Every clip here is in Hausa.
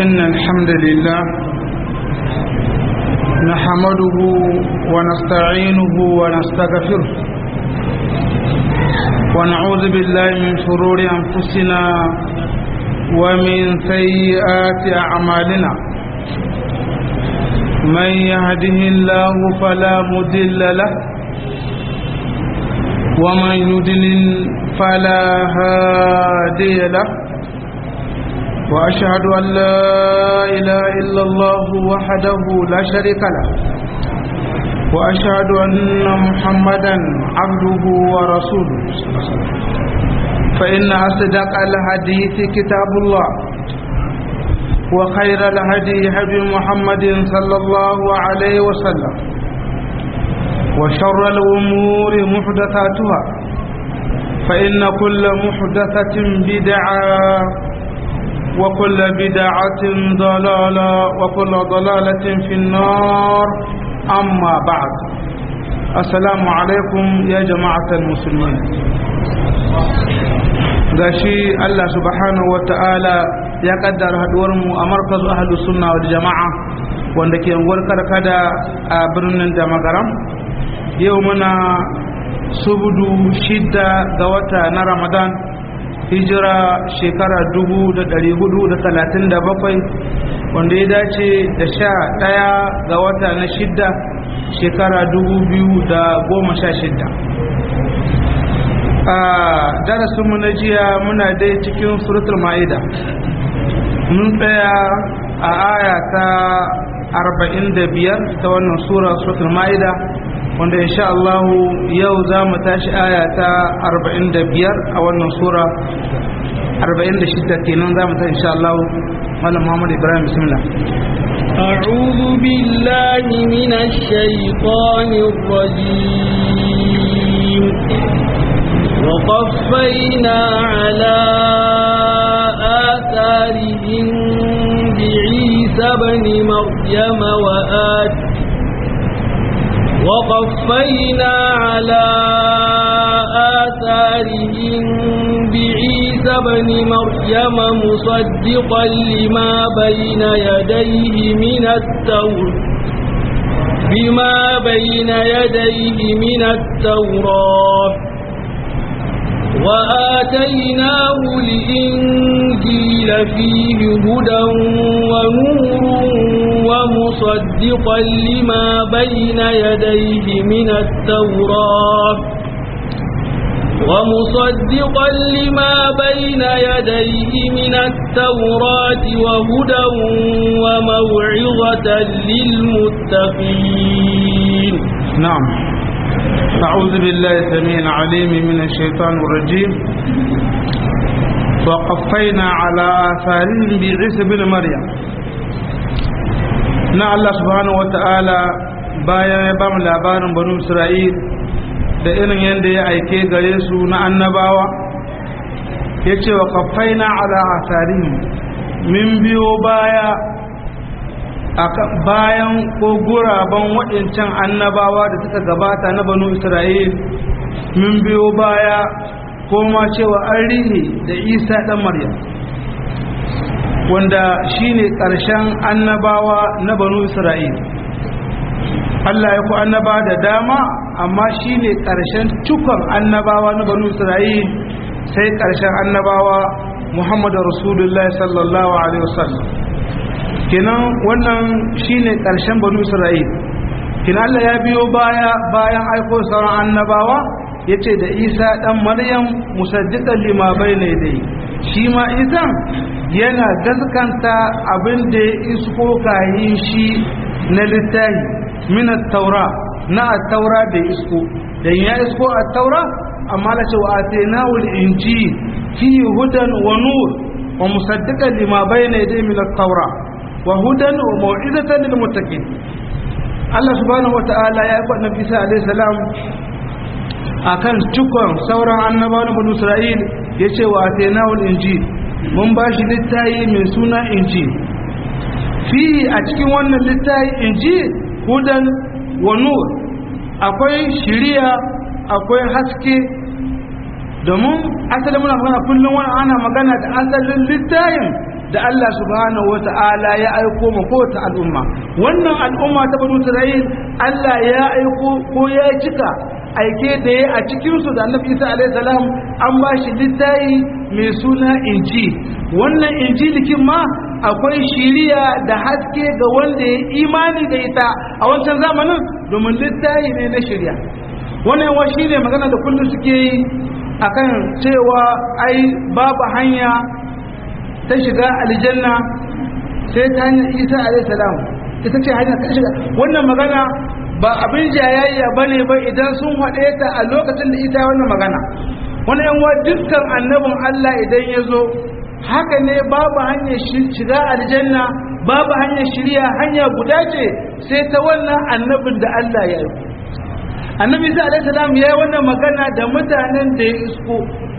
إن الحمد لله نحمده ونستعينه ونستغفره ونعوذ بالله من شرور أنفسنا ومن سيئات أعمالنا من يهده الله فلا مضل له ومن يضلل فلا هادي له وأشهد أن لا إله إلا الله وحده لا شريك له وأشهد أن محمدا عبده ورسوله فإن أصدق الحديث كتاب الله وخير الهدي هدي محمد صلى الله عليه وسلم وشر الأمور محدثاتها فإن كل محدثة بدعة وكل بدعة ضلالة وكل ضلالة في النار أما بعد السلام عليكم يا جماعة المسلمين gashi Allah subhanahu wa ta'ala ya kaddara haduwar mu a markazu ahlus sunna wal jama'a wanda ke unguwar karkada a birnin da magaram yau muna subudu shidda ga wata na ramadan hijira shekara bakwai wanda ya dace da sha ɗaya ga wata na shidda shekara shidda. a darasinmu na jiya muna dai cikin suratul ma'ida mun tsaya a aya ta biyar ta wannan sura suratul ma'ida wanda insha Allah yau za mu tashi aya ta 45 a wannan sura 46 kenan za mu tashi insha Allah Malam Muhammad Ibrahim bismillah أعوذ بالله من الشيطان الرجيم وقفينا على آثارهم بعيسى بن مريم وآت وقفينا على آثارهم بعيسى بن مريم مصدقا لما بين يديه من التوراة بما بين يديه من التوراة وآتيناه الإنجيل فيه هدى ونور ومصدقا لما بين يديه من التوراة ومصدقا لما بين يديه من التوراة وهدى وموعظة للمتقين نعم أعوذ بالله السميع العليم من الشيطان الرجيم وقفينا على آثارهم بعيسى بن مريم na Allah subhanahu wata'ala bayan ya bamu labarin banu Isra'il da irin yadda ya aike gare su na annabawa ya ce wa kafaina ala asarihim min biyo baya bayan ko guraben waɗancan annabawa da suka gabata na banu Isra'il min biyo baya ko ma cewa an rihe da Isa ɗan Maryam wanda shine ƙarshen annabawa na banu isra'il Allah ya ku annaba da dama amma shine ƙarshen cikon annabawa na banu isra'il sai ƙarshen annabawa muhammadu rasulullah sallallahu alaihi wasallam kenan wannan shine ƙarshen banu isra'il kenan Allah ya biyo baya bayan aiko sauran annabawa yace da isa ɗan maryam musaddiqan lima bayna yadayhi shi ma isan yana gaskanta abin da ya isko kayin shi na littahi minat taura na taura da isko da ya isko a taura amma la cewa atainahu al-inji fi hudan wa nur wa musaddiqan lima bayna yadayhi min at-taura wa hudan wa mau'izatan lil muttaqin Allah subhanahu wa ta'ala ya faɗa Nabi Isa alayhi salam akan cikon sauran annabawan banu Isra'il yace wa atainahu al-injil mun ba shi littayi mai suna inji fi a cikin wannan littayi inji hudan wa nur akwai shiriya akwai haske domin asalin muna magana kullum wani ana magana da asalin littayin da Allah subhanahu wata'ala ya aiko ma kowace al'umma wannan al'umma ta banu Isra'il Allah ya aiko ko ya cika aike da ya a cikinsu da annabi Isa alaihi salam an ba shi littafi mai suna injil wannan injilikin ma akwai shiriya da haske ga wanda ya imani da ita a wancan zamanin domin littafi ne na shirya wannan yawa shi ne magana da kullum suke yi akan cewa ai babu hanya ta shiga aljanna sai ta hanyar isa alaihissalam ita ce hanyar ta shiga wannan magana ba abin jayayya ba ne ba idan sun haɗe ta a lokacin da ita wannan magana wani yan dukkan annabin allah idan ya zo haka ne babu hanyar shiga aljanna babu hanyar shirya hanya guda ce sai ta wannan annabin da Allah ya yi annabi isa alaihi salam ya yi wannan magana da mutanen da ya isko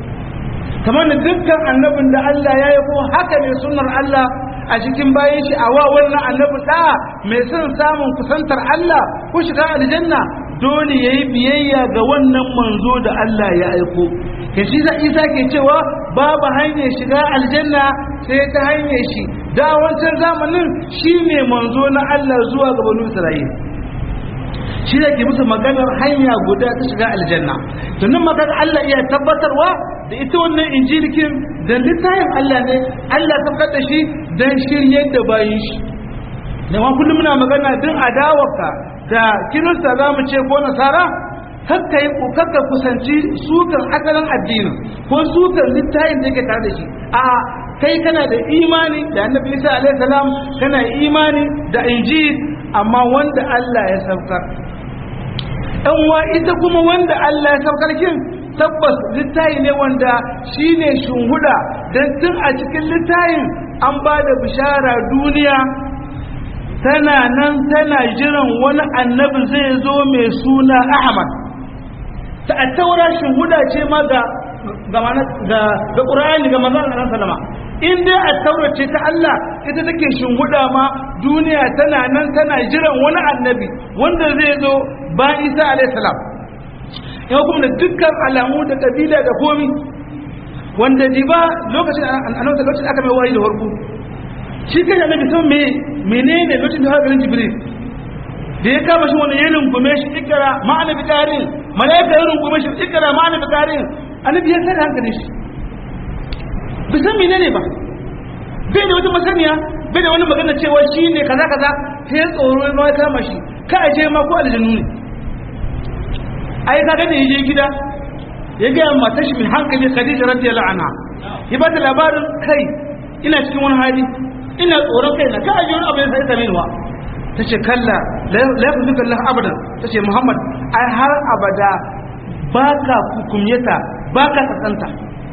kamar da dukkan annabin da Allah ya yi ko haka ne sunnar Allah a cikin bayan shi a wa wannan annabi da mai son samun kusantar Allah ko shiga aljanna dole yayi biyayya ga wannan manzo da Allah ya aiko ke shi za isa ke cewa babu hanyar shiga aljanna sai ta hanyar shi da wancan zamanin shi ne manzo na Allah zuwa ga banu Isra'il shi da ke musu maganar hanya guda ta shiga aljanna tunan maganar Allah iya tabbatarwa da ita wannan injilikin da littafin Allah ne Allah tabbatar da shi dan shiryar da bayin shi da ma kullum muna magana din adawarka da kirista za mu ce ko nasara kakka yi kakka kusanci sukan asalin addinin ko sukan littafin da yake tare da shi a kai kana da imani da annabi Isa alaihi salam kana imani da injil amma wanda Allah ya saukar dan wa ita kuma wanda Allah ya saukar kin tabbas littafi ne wanda shine shunhuda dan tun a cikin littafin an ba da bishara duniya tana nan tana jiran wani annabi zai zo mai suna Ahmad ta a taura shuhuda ce ma ga ga ga Qur'ani ga manzon Allah sallama in dai a taura ce ta Allah ita take shuhuda ma duniya tana nan tana jiran wani annabi wanda zai zo ba Isa alayhi salam yau kuma da dukkan alamu da kabila da komi wanda diba lokacin annabi lokacin aka mai wahayi da farko shi kai annabi san me menene lokacin da har garin Jibril da ya kama shi wani ya rungume shi ikira ma'ana bi karin malaika ya rungume shi ikira ma'ana bi karin annabi ya sai hankali shi bi san menene ba bai da wata masaniya bai da wani magana cewa shi ne kaza kaza sai ya tsoro ma ya kama shi ka aje ma ko aljannu ne ai kaga da yaje gida ya ga matar shi mai hankali Khadija radiyallahu anha ya ba ta labarin kai ina cikin wani hali ina tsoron kai na ka aje wani abu ya sai same ni wa ta ce kalla laifin zuka Allah abadan ta ce Muhammad ai har abada ba ka hukumyata ba ka tsatsanta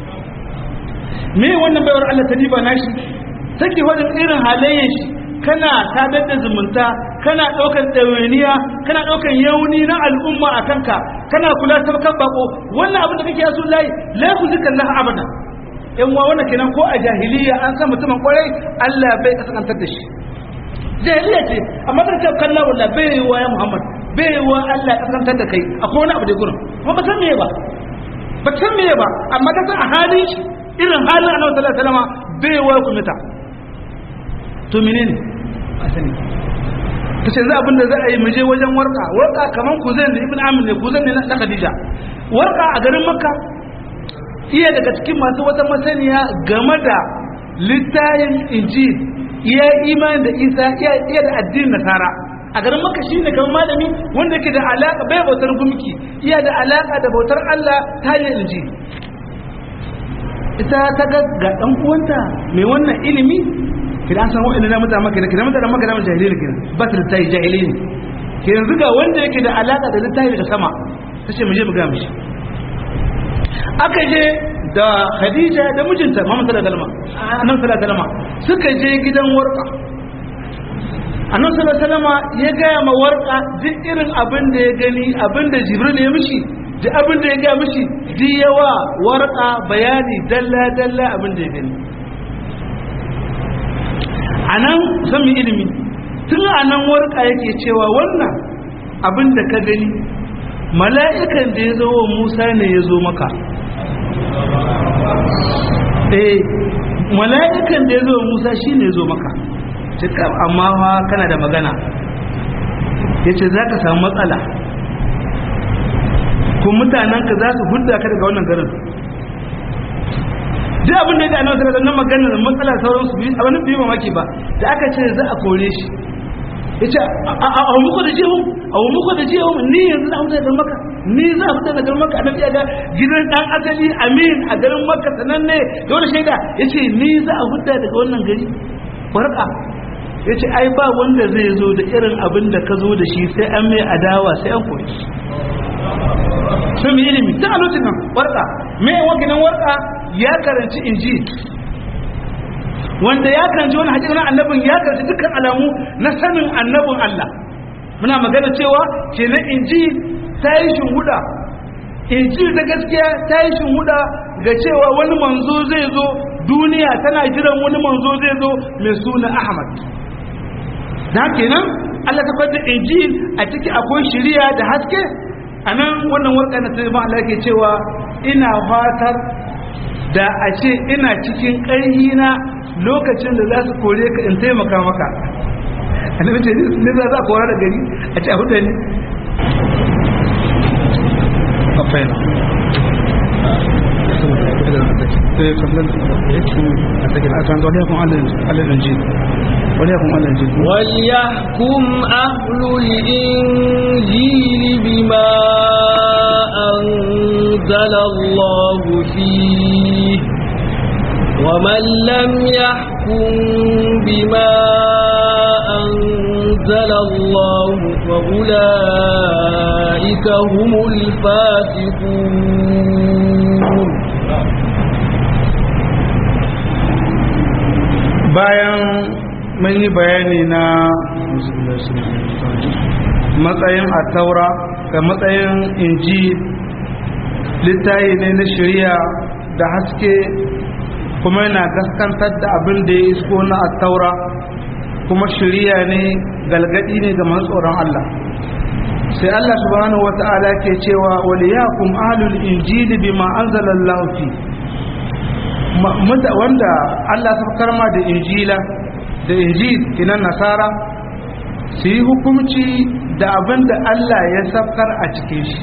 me wannan baiwar Allah ta diba nashi take wajen irin halayen shi kana sadar da zumunta kana ɗaukar ɗawainiya kana ɗaukar yauni na al'umma a kanka kana kula ta kan bako wannan abin da kake yasu layi laifin zuka Allah abadan yan wa wannan kenan ko a jahiliya an san mutumin kwarai Allah bai kasantar da shi jahiliya ce amma da ce kalla walla bai yi wa ya Muhammad bai yi wa Allah ya kasantar da kai akwai wani abu da gurin kuma ba san meye ba ba san meye ba amma ka san a halin shi irin halin Annabi sallallahu alaihi wasallam bai yi wa ku mita to menene a sani ta ce za abin da za a yi muje wajen warka warka kaman kuzan da ibn amir ne kuzan ne na khadija warka a garin makka iya daga cikin masu wata masaniya game da littayin injil iya imani da isa iya da addinin nasara a garin maka shi ne kamar malami wanda yake da alaka bai bautar gumki iya da alaka da bautar Allah ta hanyar inji ita ta ga ga dan uwanta mai wannan ilimi kidan san wa'annan na mutane maka kidan mutane maka da jahili ne ba ta tayi jahili ne ke yanzu ga wanda yake da alaka da littafi daga sama tace mu je mu ga mishi aka je da Khadija da mijinta Muhammad sallallahu alaihi wasallam annabi sallallahu alaihi wasallam suka je gidan warka annabi sallallahu alaihi wasallam ya ga ma warka duk irin abin da ya gani abin da Jibril ya mishi da abin da ya ga mishi duk yawa warka bayani dalla dalla abin da ya gani anan san mu ilimi tun anan warka yake cewa wannan abin da ka gani mala'ikan da ya zo wa Musa ne ya zo maka eh mala'ikan da ya zo musa shi ne zo maka cika amma fa kana da magana ya ce za ka samu matsala kun mutanenka za su hudda ka daga wannan garin duk abin da ya da annabi sallallahu alaihi magana da matsala sauran su biyu abin da mamaki ba da aka ce za a kore shi yace a muku da jihu a muku da jihu ni yanzu na huta da maka ni za a fita da garin maka annabi ya ga gidan dan asali amin a garin maka sananne dole shaida yace ni za a huta daga wannan gari warka yace ai ba wanda zai zo da irin abin da ka zo da shi sai an mai adawa sai an koyi sun yi ilimi ta a lokacin nan warka mai wakilan warka ya karanci injil wanda ya karanci wani hajji annabin ya karanci dukkan alamu na sanin annabin Allah muna magana cewa kenan injil ta yi shinhuda injil ta gaskiya ta yi shinhuda ga cewa wani manzo zai zo duniya tana jiran wani manzo zai zo mai suna Ahmad da kenan Allah ta fadda injil a ciki akwai shiriya da haske a nan wannan warka na taimakon Allah ke cewa ina fatar da a ce ina cikin ƙarhi na lokacin da za su kore ka in taimaka maka annabi ce ne za za kora da gari a ce a hudu ne afaina وليحكم أهل الإنجيل بما أنزل الله فيه ومن لم يحكم بما أنزل الله فأولئك هم الفاسقون bayan mun yi bayani na matsayin attaura da matsayin inji littayi ne na shari'a da haske kuma yana gaskantar da abin da ya isko na attaura kuma shari'a ne galgadi ne ga masu tsoron Allah sai Allah subhanahu wata'ala ke cewa waliyakum ahlul injili bima anzalallahu fi wanda Allah ta karma da injila da injil kinan nasara su yi hukumci da abin da Allah ya safkar a cikin shi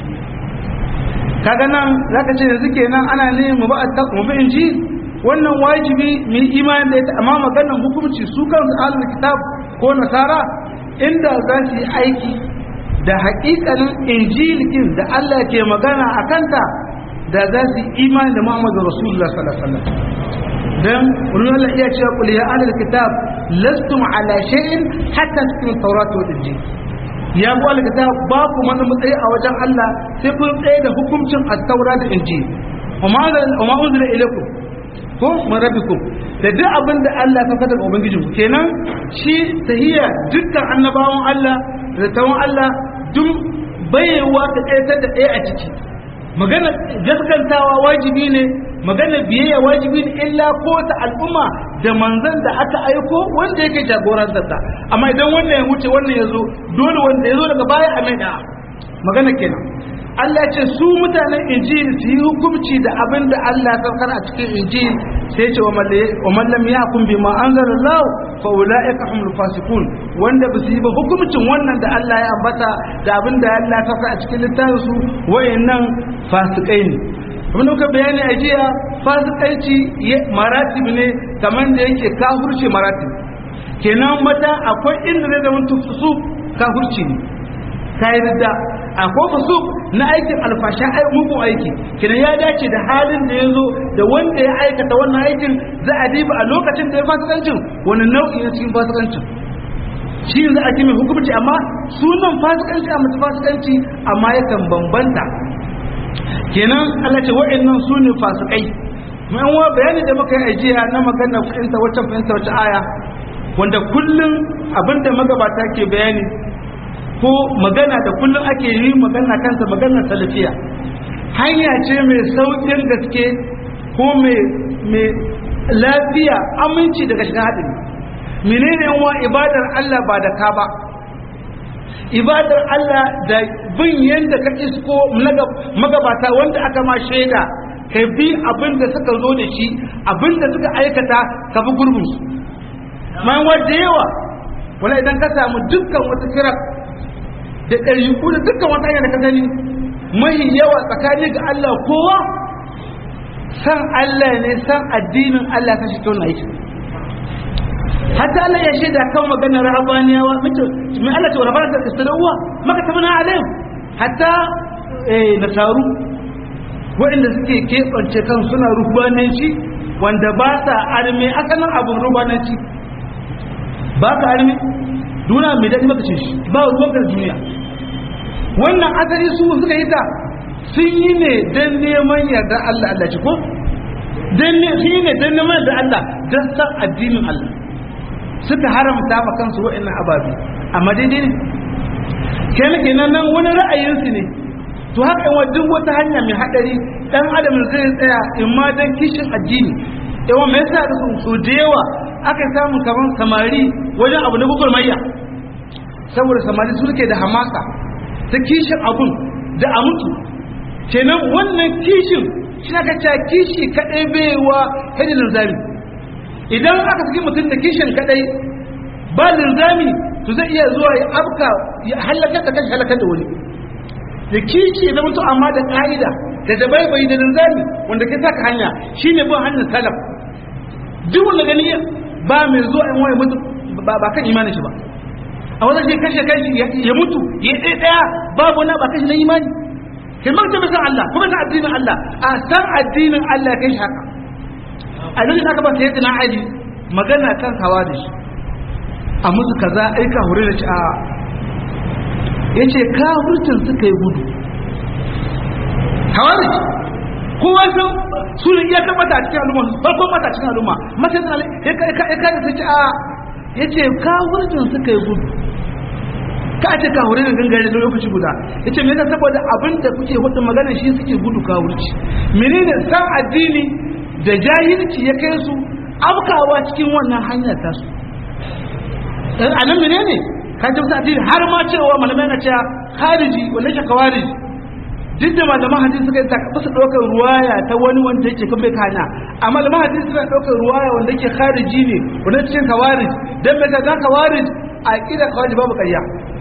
kaga nan zaka ce yanzu kenan ana ne mu ba mu bi injil wannan wajibi mu yi imani da ita amma maganar hukumci su kansu ahlul kitab ko nasara inda za su yi aiki da haƙiƙanin injilikin da Allah ke magana a kanta da za su yi imani da Muhammadu Rasulullah sallallahu alaihi wasallam dan wurin Allah iya cewa qul ya ahlul kitab lastum ala shay'in hatta tuqimu tawrat wal injil ya ku ahlul kitab ba ku mana matsayi a wajen Allah sai kun tsaye da hukuncin at-taura da injil wa ma unzila ilaykum ko min rabbikum da duk abin da Allah ya fada ga ubangijinku kenan shi tahiyya dukkan annabawan Allah da tawon Allah duk bayewa ka tsayar da ɗaya a ciki magana gaskantawa wajibi ne magana biyayya wajibi ne illa ko ta al'umma da manzan da aka aiko wanda yake jagorantar ta amma idan wannan ya wuce wannan ya zo dole wanda ya zo daga baya a mai da magana kenan Allah ya ce su mutanen injil su yi hukunci da abin da Allah ya saukar a cikin injil sai ce wa man lam yahkum bima anzalallahu fa ulaika humul fasiqun wanda ba su yi ba hukuncin wannan da Allah ya ambata da abin da Allah ya saukar a cikin littafin su wayannan fasikai ne abin da muka bayani a jiya fasikanci maratib ne kamar da yake kafirce maratib kenan mata akwai inda zai zama tufusu kafirci ne kayi da akwai fusuk na aikin alfasha mugun aiki kenan ya dace da halin da ya zo da wanda ya aikata wannan aikin za a diba a lokacin da ya fasikancin wani nau'i na cikin fasikancin shi yanzu ake mai hukumci amma sunan fasikanci a mutu fasikanci amma yakan bambanta kenan Allah ce wa'annan su ne fasikai mai wa bayani da muka yi ajiya na magana fahimta wacce fahimta wacce aya wanda kullum abinda magabata ke bayani ko magana da kullum ake yi magana kansa maganar salafiya hanya ce mai saukin gaske ko mai lafiya aminci daga shiga haɗin menene wa ibadar Allah ba da ka ba ibadar Allah da bin yadda ka isko magabata wanda aka ma shaida ka bi abin da suka zo da shi abin da suka aikata ka bi gurbinsu man wadda yawa wala idan ka samu dukkan wata kira da ɗariku da dukkan wata hanyar da ka gani mahi yawa tsakani ga Allah kowa san Allah ne san addinin Allah ka shi kyau na aiki hatta Allah ya shaida kan maganar rahabaniyawa mace mai Allah ce wa rabbana ta istadawa maka tabana alaihim hatta nasaru waɗanda suke keɓance kan suna rubananci wanda ba sa arme asalin abin rubananci ba ka arme duna mai daɗi maka ce shi ba ruwan ka duniya wannan asali su suka yi ta sun yi ne don neman yarda Allah Allah ci ko sun yi ne don neman yarda Allah don san addinin Allah suka haramta ma kansu wa'annan ababi amma daidai ne kenan kenan nan wani ra'ayinsu ne to haka yawan duk wata hanya mai hadari dan adam zai tsaya in ma dan kishin addini yawan mai yasa da su da yawa aka samu kaman samari wajen abu na gugurmayya saboda samari su suke da hamasa ta kishin abun da a mutu kenan wannan kishin shi aka ce kishi kadai baiwa hajjin linzami idan aka saki mutum da kishin kadai ba linzami to zai iya zuwa ya afka ya halakar da kashi halakar da wani da kishi da mutu amma da ka'ida da dabaibai da linzami wanda ke saka hanya shine bin hanyar salaf duk wanda gani ba mai zuwa in wani mutu ba kan imanin shi ba a wanda shi kashe kai ya mutu ya ɗaya ɗaya babu na ba kashi na imani kai marta bisa Allah kuma ta addinin Allah a san addinin Allah kai shi haka a nan aka ba sai na Ali magana kan hawa da shi a musu kaza aika hure da shi a yace kafircin suka yi gudu hawa da shi kowa san su ne iya tabbata a cikin al'umma farkon mata cikin al'umma mace da ya kada ta ci a yace kafircin suka yi gudu ka ce ka hure da gangare da lokaci guda yace me yasa saboda abin da kuke hudu magana shi suke gudu ka wurci menene san addini da jahilci ya kai su afkawa cikin wannan hanya ta su dan anan menene ka ji addini har ma cewa malamai na cewa khariji wanda ke kawariji duk da malaman hadisi suka yi takabbasa su ɗaukar ruwaya ta wani wanda yake kan bai kana amma malaman hadisi suna ɗaukar ruwaya wanda yake khariji ne wanda cikin kawarij dan mai ga kawarij a kida kawarij babu ƙarya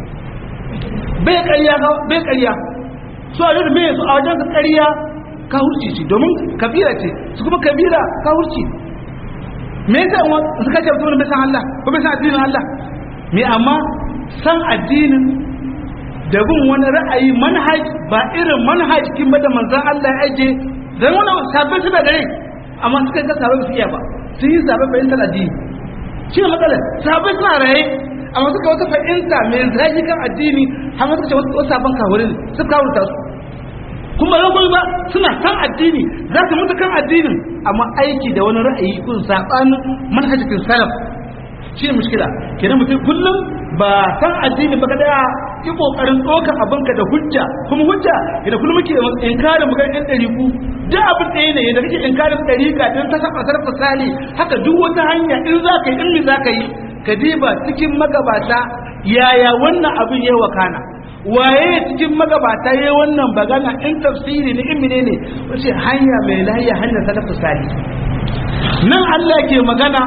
bai ƙarya bai ƙarya su a yadda mai su a wajen ka ƙarya ka hurci ce domin kabira ce su kuma kabira ka hurci me yasa in su kace mutum bai san Allah ko bai san addinin Allah me amma san addinin da bin wani ra'ayi manhaj ba irin manhaj kin ba da manzon Allah ya aje dan wannan sabbin su da gare amma suka ga sabbin su iya ba sun yi sabbin fahimtar addini shi ne matsalar sabbin suna raye amma suka wata fahimta mai zai kan addini har suka ce wasu sabon kawurin su kawurta su kuma yau ba suna kan addini za su mutu kan addinin amma aiki da wani ra'ayi kun sabanin manhajin salaf shi ne mushkila kenan mutum kullum ba san addini ba kada yi kokarin tsoka abinka da hujja kuma hujja idan kullum muke inkarin mu ga ɗan ɗariku duk abin ɗaya ne yadda kake inkarin ɗarika don ta saba sarfa sali haka duk wata hanya in za ka yi in za ka yi ka diba cikin magabata yaya wannan abin ya wakana waye cikin magabata ya wannan bagana in tafsiri ne in menene wace hanya mai lahiya hanyar salafu sali nan Allah ke magana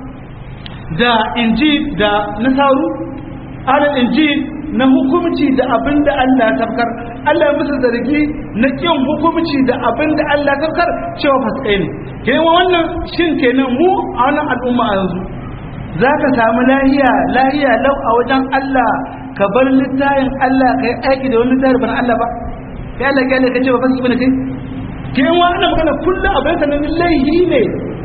da injil da nasaru alal injil na hukumci da abin da Allah ya tafkar Allah ya musu zargi na kin hukumci da abin da Allah ya tafkar cewa fasikai ne kenan wannan shin kenan mu a wannan al'umma a yanzu za ka samu lahiya lahiya lau a wajen Allah ka bar littayin Allah ka yi aiki da wani littayin ban Allah ba ya Allah ya ka ce ba fasiki bane kai kenan wannan magana kullum abin sanan laihi ne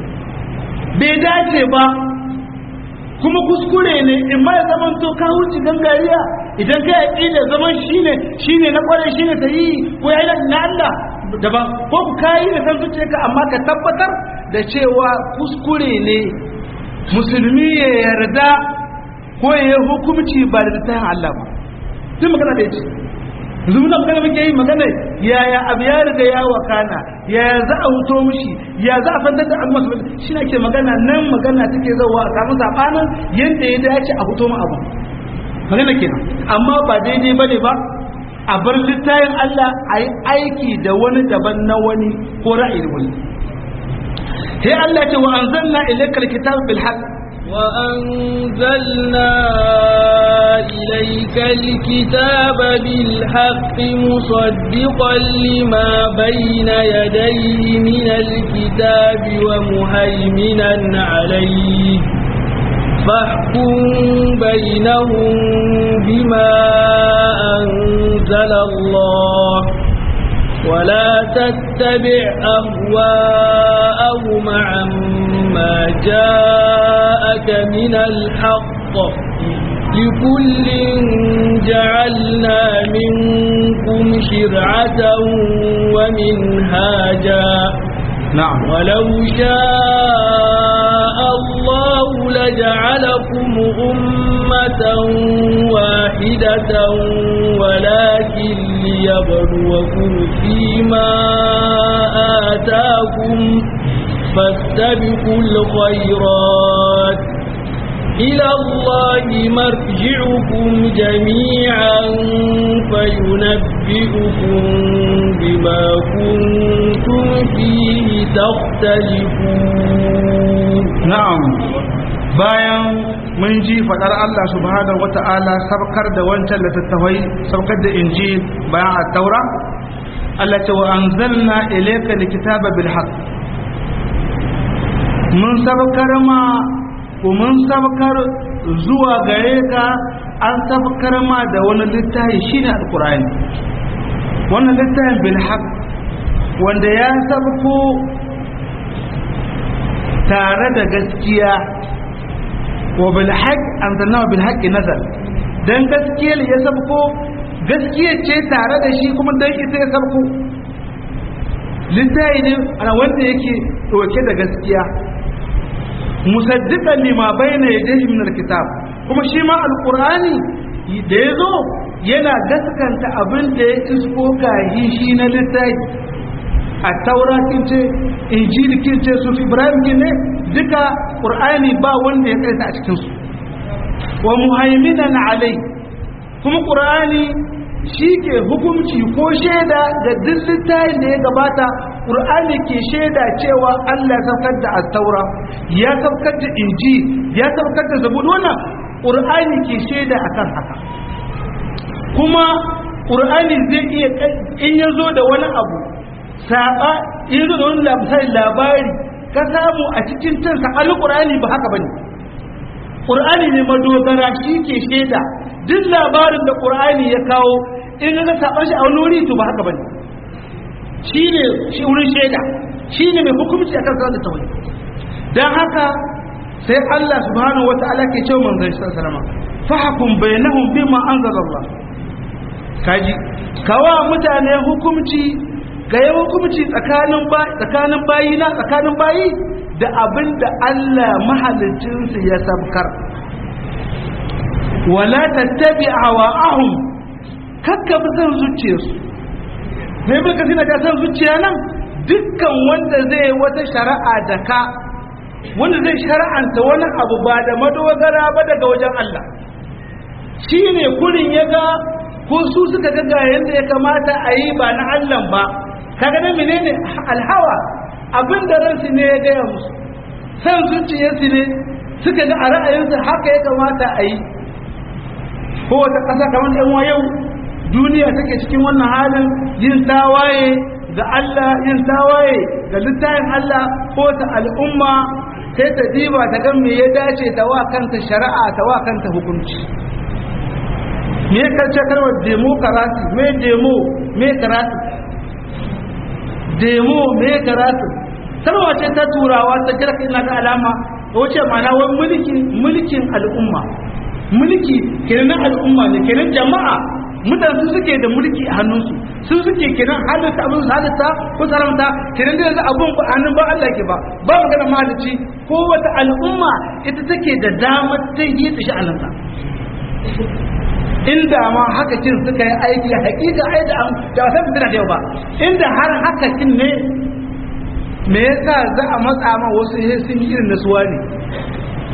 bai dace ba kuma kuskure ne in ma ya zaman to ka wuce gangariya idan ka yi da zaman shine shine na kware shine ta yi ko ya yi na Allah daban ko ku kayi da san zuciya ka amma ka tabbatar da cewa kuskure ne musulmi ya yarda ko ya yi hukumci ba da littafin Allah ba duk magana da yace yanzu muna magana muke yi magana yaya abu ya riga ya wakana yaya za a huto mishi ya za a fantar da abu masu shi ne ke magana nan magana take zauwa a samu sabanin yadda ya dace a huto mu abu magana kenan amma ba daidai bane ba a bar littayin Allah a yi aiki da wani daban na wani ko ra'ayin wani sai Allah ce wa anzalna ilaykal kitab bil haqq وأنزلنا إليك الكتاب بالحق مصدقا لما بين يديه من الكتاب ومهيمنا عليه فاحكم بينهم بما أنزل الله ولا تتبع أهواءهم عما جاءك من الحق لكل جعلنا منكم شرعة ومنهاجا نعم ولو شاء الله لجعلكم أمة واحدة ولكن ليبلوكم فيما آتاكم فاستبقوا الخيرات إلى الله مرجعكم جميعا فينبئكم بما كنتم فيه تختلفون na'am bayan mun ji fadar Allah subhanahu wata'ala sabkar da wancan littattafai sabkar da injil bayan at-taura Allah ce wa anzalna ilayka likitaba bil haqq mun sabkar ma ko mun sabkar zuwa gare ka an sabkar ma da wani littafi shine alqur'ani wannan littafin bil haqq wanda ya sabko tare da gaskiya wa bil haqq anzalnahu bil haqqi nazal dan gaskiya ya sabko gaskiya ce tare da shi kuma dan ita ya sabko littafi ne ana wanda yake dauke da gaskiya musaddiqan lima bayna yadayhi min alkitab kuma shi ma alqur'ani da yazo yana gaskanta abin da ya isko gahi shi na littafi a taura kin ce injili kin ce su ibrahim kin ne duka qur'ani ba wanda ya kaita a cikin su wa muhaiminan alai kuma qur'ani shi ke hukunci ko shaida da duk littafin da ya gabata qur'ani ke shaida cewa Allah ya saukar da at-taura ya saukar da inji ya saukar da zabur wannan qur'ani ke shaida akan haka kuma qur'ani zai iya in yazo da wani abu saba yanzu da wani labari labari ka samu a cikin tansa alƙur'ani ba haka bane ƙur'ani ne madogara shi ke shaida duk labarin da ƙur'ani ya kawo in ga saban shi a wani wuri to ba haka bane shi ne shi wurin shaida shi ne mai hukunci akan sa da tawai dan haka sai Allah subhanahu wata'ala ke cewa manzon sallallahu alaihi wasallam fahkum bainahum bima anzalallah kaji kawa mutane hukunci ga yi hukumci tsakanin tsakanin bayi na tsakanin bayi da abin da Allah mahalicinsu ya sabkar wala tattabi hawa'ahum kakka bi san zuciyarsu me ibn kasir na san zuciya nan dukkan wanda zai wata shari'a da ka wanda zai shari'anta wani abu ba da madogara ba daga wajen Allah shine kurin ya ga ko su suka ga ga yanda ya kamata a yi ba na Allah ba kaga nan menene alhawa abin da ransu ne ya gaya musu san zuciyarsu ne suka ga a ra'ayinsu haka ya kamata a yi ko wata ƙasa kamar ɗan yau duniya take cikin wannan halin yin tawaye ga Allah yin tawaye ga littafin Allah ko ta al'umma sai ta diba ta ga me ya dace ta wa kanta shari'a ta wa kanta hukunci me ya karce kalmar demokarasi me demo me karatu demo me karatu kalma ce ta turawa ta kira ina ga alama wace ma'ana wani mulkin mulkin al'umma mulki kenan al'umma ne kenan jama'a mutane su suke da mulki a hannunsu su suke kenan halitta abin su halitta ko saramta kenan da yanzu abin ba hannun ba Allah ke ba ba magana malici ko wata al'umma ita take da damar ta yi ta sha'aninta inda ma haka kin suka yi aiki hakika ai da da wasan fitina da yau ba inda har haka kin ne me yasa za a matsa ma wasu sai sun yi irin nasuwa ne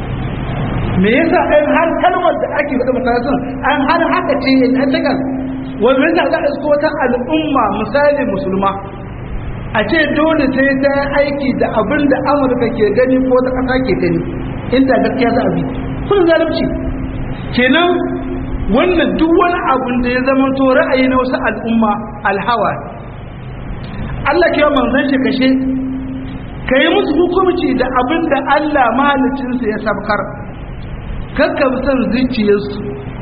me yasa ai har kalmar da ake faɗa mutane sun an har haka ce an takan wanda yasa za a isko wata al'umma misali musulma a ce dole sai ta aiki da abin da amurka ke gani ko ta ƙasa ke gani inda gaskiya za a bi kun zalunci kenan wannan duk wani abin da ya zama to ra'ayi na wasu al'umma alhawa Allah ke manzon shi kashe ka yi musu hukunci da abin da Allah mahalicinsa ya sabkar kakka son zuciyarsu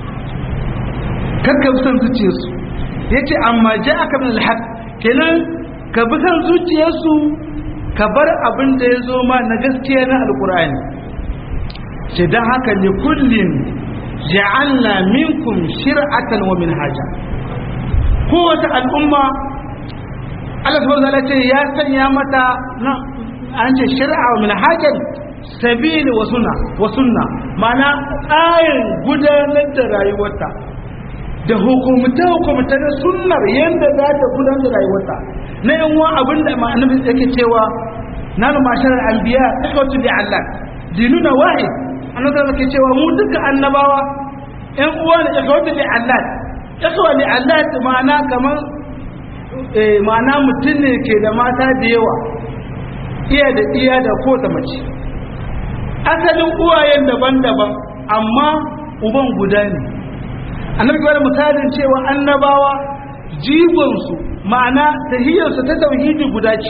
kakka son zuciyarsu ya ce amma ja aka bin alhaq kenan ka bi son zuciyarsu ka bar abin da ya zo ma na gaskiya na alkur'ani ce don haka ne kullum ja'alna minkum shir'atan wa minhaja kowace al'umma Allah subhanahu wa ta'ala ce ya sanya mata an ce shari'a wa minhajan sabili wa sunna wa sunna ma'ana tsarin gudanar da rayuwarta da hukumta hukumta da sunnar yadda za ta gudanar da rayuwarta na yan wa abin da ma'anar yake cewa nanu masharar anbiya ikhwatu li Allah dinuna wahid annabi yake cewa mu duka annabawa yan uwa ne ikhwatu li Allah ikhwa li Allah ma'ana kamar eh ma'ana mutum ne ke da mata da yawa iya da iya da ko ta mace asalin uwayen daban-daban amma uban guda ne annabi gwada misalin cewa annabawa jigonsu ma'ana tahiyarsu ta tauhidi guda ce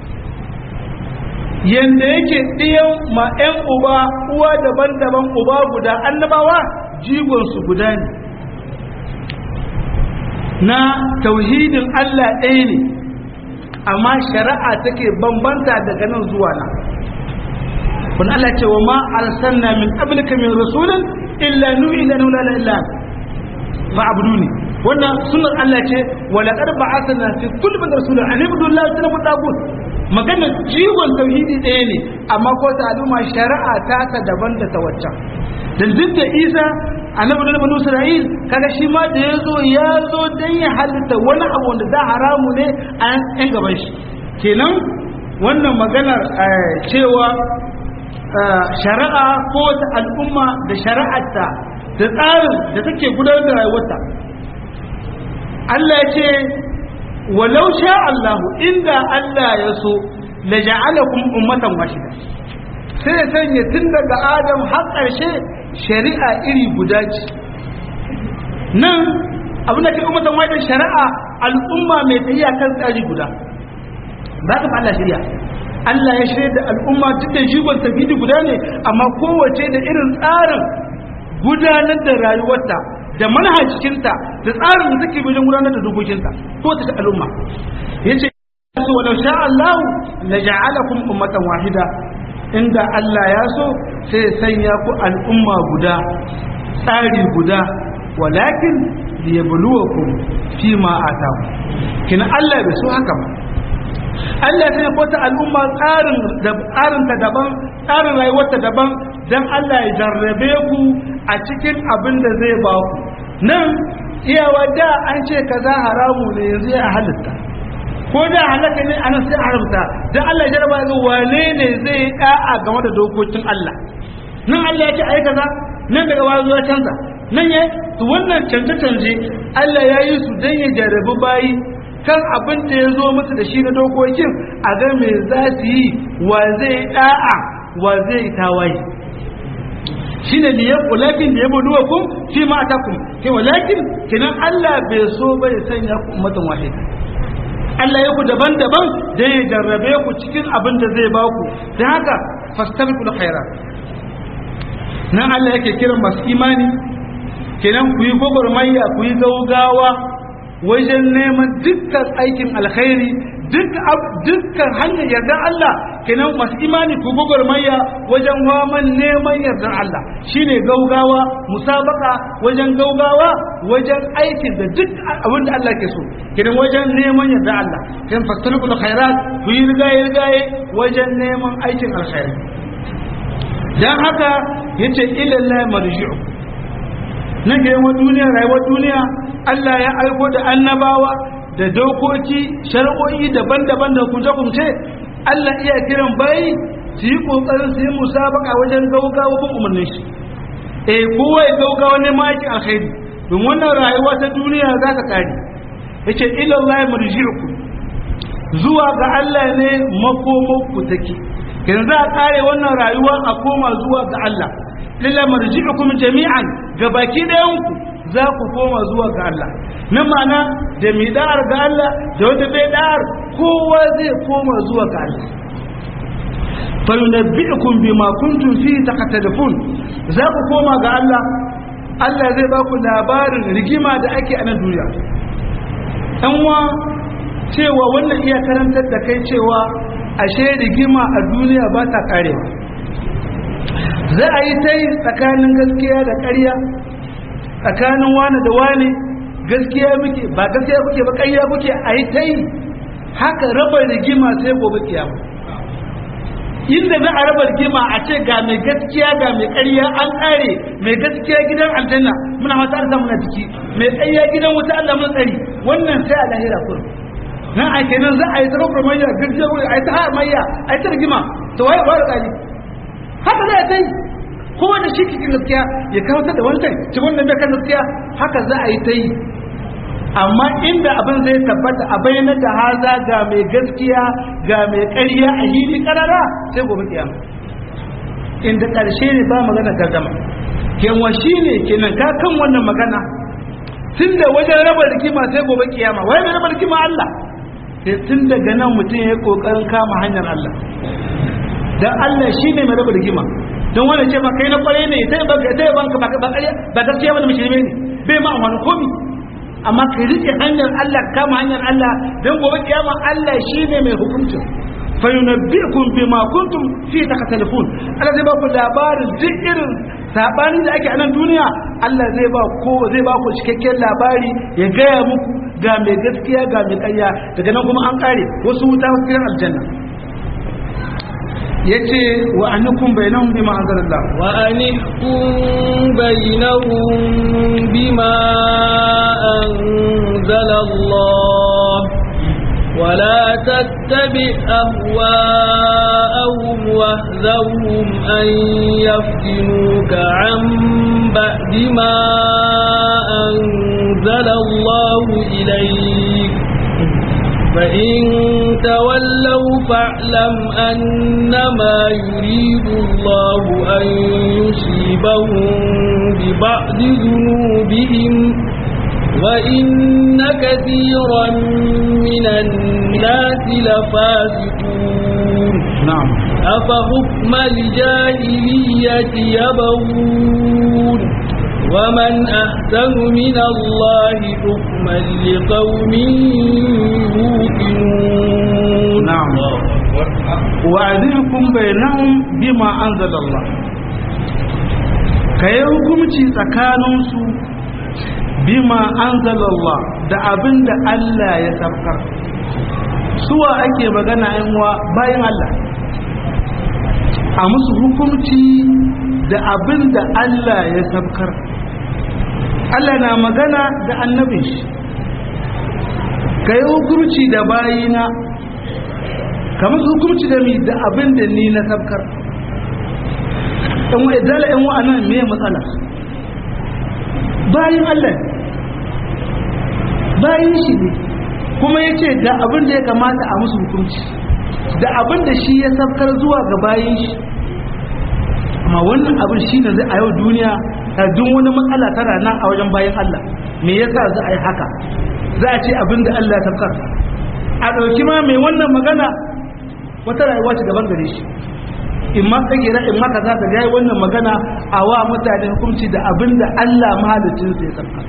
yanda yake ɗiyan ma 'yan uba uwa daban-daban uba guda annabawa jigonsu guda ne na tauhidin Allah ɗaya ne amma shari'a take bambanta daga nan zuwa nan kun Allah ce wa ma arsalna min qablika min rasulin illa nuhi ila la illa fa abuduni wannan sunnar Allah ce wa laqad ba'athna fi kulli min rasulin an ibudu Allah wa tanabu tagut magana jiwon tauhidi ɗaya ne amma ko ta al'umma shari'a ta ta daban da ta waccan dan duk da Isa annabi da banu Isra'il kaga shi ma da yazo ya zo dan ya halitta wani abu wanda da haramu ne a yan gaban shi kenan wannan maganar cewa shari'a ko wata al'umma da shari'arta da tsarin da take gudanar da rayuwarta Allah ya ce walau sha Allahu inda Allah ya so la ja'alakum ummatan wahida sai ya sanya tun daga Adam har ƙarshe shari'a iri guda ce nan abin da ke ummatan wahida shari'a al'umma mai tafiya kan tsari guda ba ka Allah shari'a Allah ya shirya da al'umma duk da jigon tafidi guda ne amma kowace da irin tsarin gudanar da rayuwarta da manhajinta da tsarin da take wajen gudanar da dokokinta ko ta al'umma yace su walau sha Allah la ja'alakum ummatan wahida inda Allah ya so sai sanya ku al'umma guda tsari guda walakin liyabluwakum fima ataku kina Allah bai so haka ba Allah sai ko ta al'umma tsarin da tsarin ta daban tsarin rayuwarta daban dan Allah ya jarrabe ku a cikin abin da zai ba ku nan iyawa da an ce kaza haramu ne yanzu ya halitta ko da halaka ne anan sai haramta dan Allah ya jarraba ga wane ne zai da'a game da dokokin Allah nan Allah ya ce ai kaza nan daga wani zuwa canza nan ya to wannan canje canje Allah ya yi su dan ya jarrabi bayi kan abin da ya zo musu da shi na dokokin a ga me za su yi wa zai da'a wa zai tawaye shi ne liyan walakin da ya budu wa kun fi ma ta kun ke walakin kinan Allah bai so bai sanya ku ummatan wahida Allah ya ku daban-daban da ya jarrabe ku cikin abin da zai ba ku don haka fastabiqul khairat nan Allah yake kiran masu imani kenan ku yi gwagwarmaya ku yi gaugawa wajen neman dukkan aikin alkhairi dukkan hanyar yardar Allah kenan masu imani ku gwagwarmaya wajen waman neman yardar Allah shine gaugawa musabaka wajen gaugawa wajen aikin da duk abin da Allah ke so kenan wajen neman yardar Allah kenan fastalikul khairat ku yi rigaye rigaye wajen neman aikin alkhairi dan haka yace ilallahi marji'u na ga yawan duniya rayuwar duniya Allah ya aiko da annabawa da dokoki shari'o'i daban-daban da kunce-kunce Allah iya kiran bayi su yi kokarin su yi musabaka wajen gaugawa bin umarnin shi eh kowa ya gaugawa ne ma yake alkhairi don wannan rayuwa ta duniya za ka kare yace ila Allah marji'ukum zuwa ga Allah ne makomanku take yanzu za a kare wannan rayuwa a koma zuwa ga Allah illa marji'ukum jami'an ga baki ɗayanku za ku koma zuwa ga Allah nan ma'ana da mai da'ar ga Allah da wanda bai da'ar kowa zai koma zuwa ga Allah fa yunabbi'ukum bima kuntum fi taqtadifun za ku koma ga Allah Allah zai ba ku labarin rigima da ake a nan duniya ɗan wa cewa wannan iya karantar da kai cewa ashe rigima a duniya ba ta karewa za a yi ta yi tsakanin gaskiya da ƙarya tsakanin wane da wane gaskiya muke ba gaskiya kuke ba ƙarya kuke a yi ta yi haka raba rigima sai gobe kiyama inda za a raba rigima a ce ga mai gaskiya ga mai ƙarya an ƙare mai gaskiya gidan aljanna muna mata arza muna ciki mai ƙarya gidan wuta Allah mun tsari wannan sai a lahira kurum nan a kenan za a yi tsaro mayya gaskiya a yi ta har mayya a yi ta rigima to waye ba da ƙari haka za a ta yi kowa da shi cikin gaskiya ya kawatar da wancan ci wannan bai kan gaskiya haka za a yi ta yi amma inda abin zai tabbata a bayyana da haza ga mai gaskiya ga mai ƙarya a hili ƙarara sai gobe kiyama inda ƙarshe ne ba magana gardama kenwa shi ne kenan ka kan wannan magana tun da wajen raba rikima sai gobe kiyama wai mai raba rikima Allah sai tun daga nan mutum ya yi ƙoƙarin kama hanyar Allah dan Allah shi ne mai raba rigima don wani ce kai na kwarai ne ta yi banka ba ba gaskiya wani mushirme ne bai ma wani komi amma ka rike hanyar Allah kama hanyar Allah don gobe kiyama Allah shi ne mai hukuncin fa yunabbi'ukum bima kuntum fi takatalifun Allah zai ba ku labarin duk irin sabanin da ake a nan duniya Allah zai ba ko zai ba ku cikakken labari ya gaya muku ga mai gaskiya ga mai ƙarya daga nan kuma an kare wasu wuta wasu gidan aljanna yace wa annakum bainahum bima anzalallah wa anihkum bainahum bima anzalallah ولا تتبع أهواءهم واهذرهم أن يفتنوك عن بعد ما أنزل الله إليك فإن تولوا فاعلم أنما يريد الله أن يصيبهم ببعض ذنوبهم وإن كثيرا من الناس لفاسقون نعم أفحكم الجاهلية يبغون ومن أحسن من الله حكما لقوم يوقنون نعم وأذنكم بينهم بما أنزل الله kayi hukumci tsakaninsu bima anzalallah da abin da Allah ya sabkar suwa ake magana yanwa bayan Allah a musu hukumci da abin da Allah ya sabkar Allah na magana da annabin shi ka yi hukumci da bayina ka musu hukumci da mi da abin da ni na sabkar ɗan wa idala ɗan wa anan me matsala bayin Allah bayin shi ne kuma ya ce da abin da ya kamata a musu hukunci da abin da shi ya sabkar zuwa ga bayin shi amma wannan abin shi ne zai a yau duniya a duk wani matsala tana nan a wajen bayan Allah me yasa za a yi haka za a ce abin da Allah ya sabkar a ɗauki ma mai wannan magana wata rayuwa ce gaban gare shi in ma tsagira in ma kaza da yayi wannan magana a wa mutane hukunci da abin da Allah mahalicin sai ya sabkar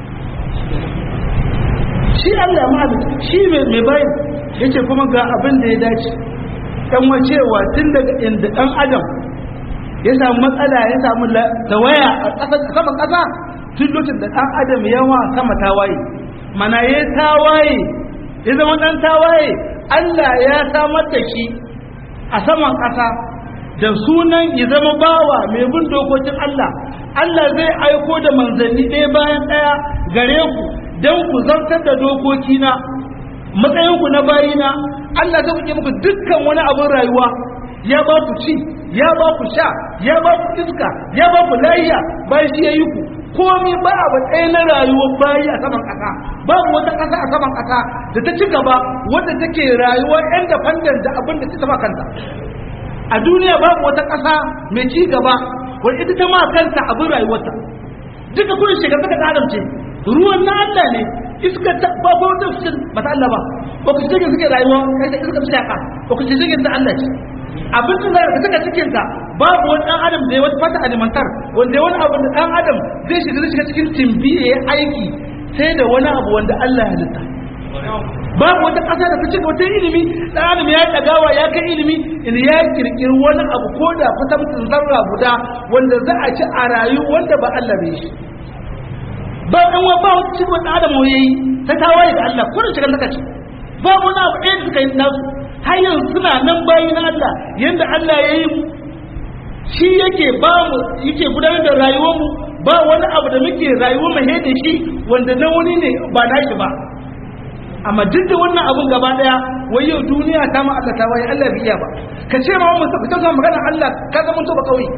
shi Allah mahalicin shi mai bayan yace kuma ga abin da ya dace dan wacewa tun daga inda dan adam ya samu matsala ya samu tawaya a saman ƙasa tun lokacin da ɗan adam yawa sama tawaye mana ya tawaye ya zama ɗan tawaye Allah ya samar da shi a saman ƙasa da sunan ya zama bawa mai bin dokokin Allah Allah zai aiko da manzanni ɗaya bayan ɗaya gare ku don ku zartar da dokokina matsayinku na bayina Allah zai kuke muku dukkan wani abin rayuwa ya ba ku ci ya ba ku sha ya ba ku iska ya ba ku layiya bayan shi ya yi ku komai ba abu ɗaya na rayuwar bayi a saman ƙasa babu wata ƙasa a saman ƙasa da ta ci gaba wadda take rayuwar yan da fandan da abin da ta taba kanta a duniya babu wata ƙasa mai ci gaba wadda ita ta ma kanta abin rayuwarta duka kudin shiga suka adam ce ruwan na Allah ne iska ta ba ba wata fuskar ba ta Allah ba ba ku cikin suke rayuwa kai da iska ta ka ba ku cikin ta Allah ce abin da zaka saka cikin ta babu wani dan adam da ya wata fata alimantar wanda wani abu da dan adam zai shiga zai shiga cikin timbiye ya aiki sai da wani abu wanda Allah ya halitta babu wata ƙasa da ta cika wata ilimi dan adam ya dagawa ya kai ilimi in ya kirkiri wani abu ko da kusan zarra guda wanda za a ci a rayu wanda ba Allah bai shi ba ɗan wa ba wata cikin wani adam ya yi ta tawaye da Allah ko da shigar zaka ci ba wani abu ɗaya da suka yi nasu har yanzu suna nan bayi na Allah yadda Allah ya yi mu shi yake ba mu yake gudanar da rayuwar mu ba wani abu da muke rayuwar mu he da shi wanda na wani ne ba nashi ba amma duk da wannan abun gaba daya wai yau duniya ta ma Allah ta waye Allah bai iya ba ka ce ma mun ka ta magana Allah ka zama to ba kauye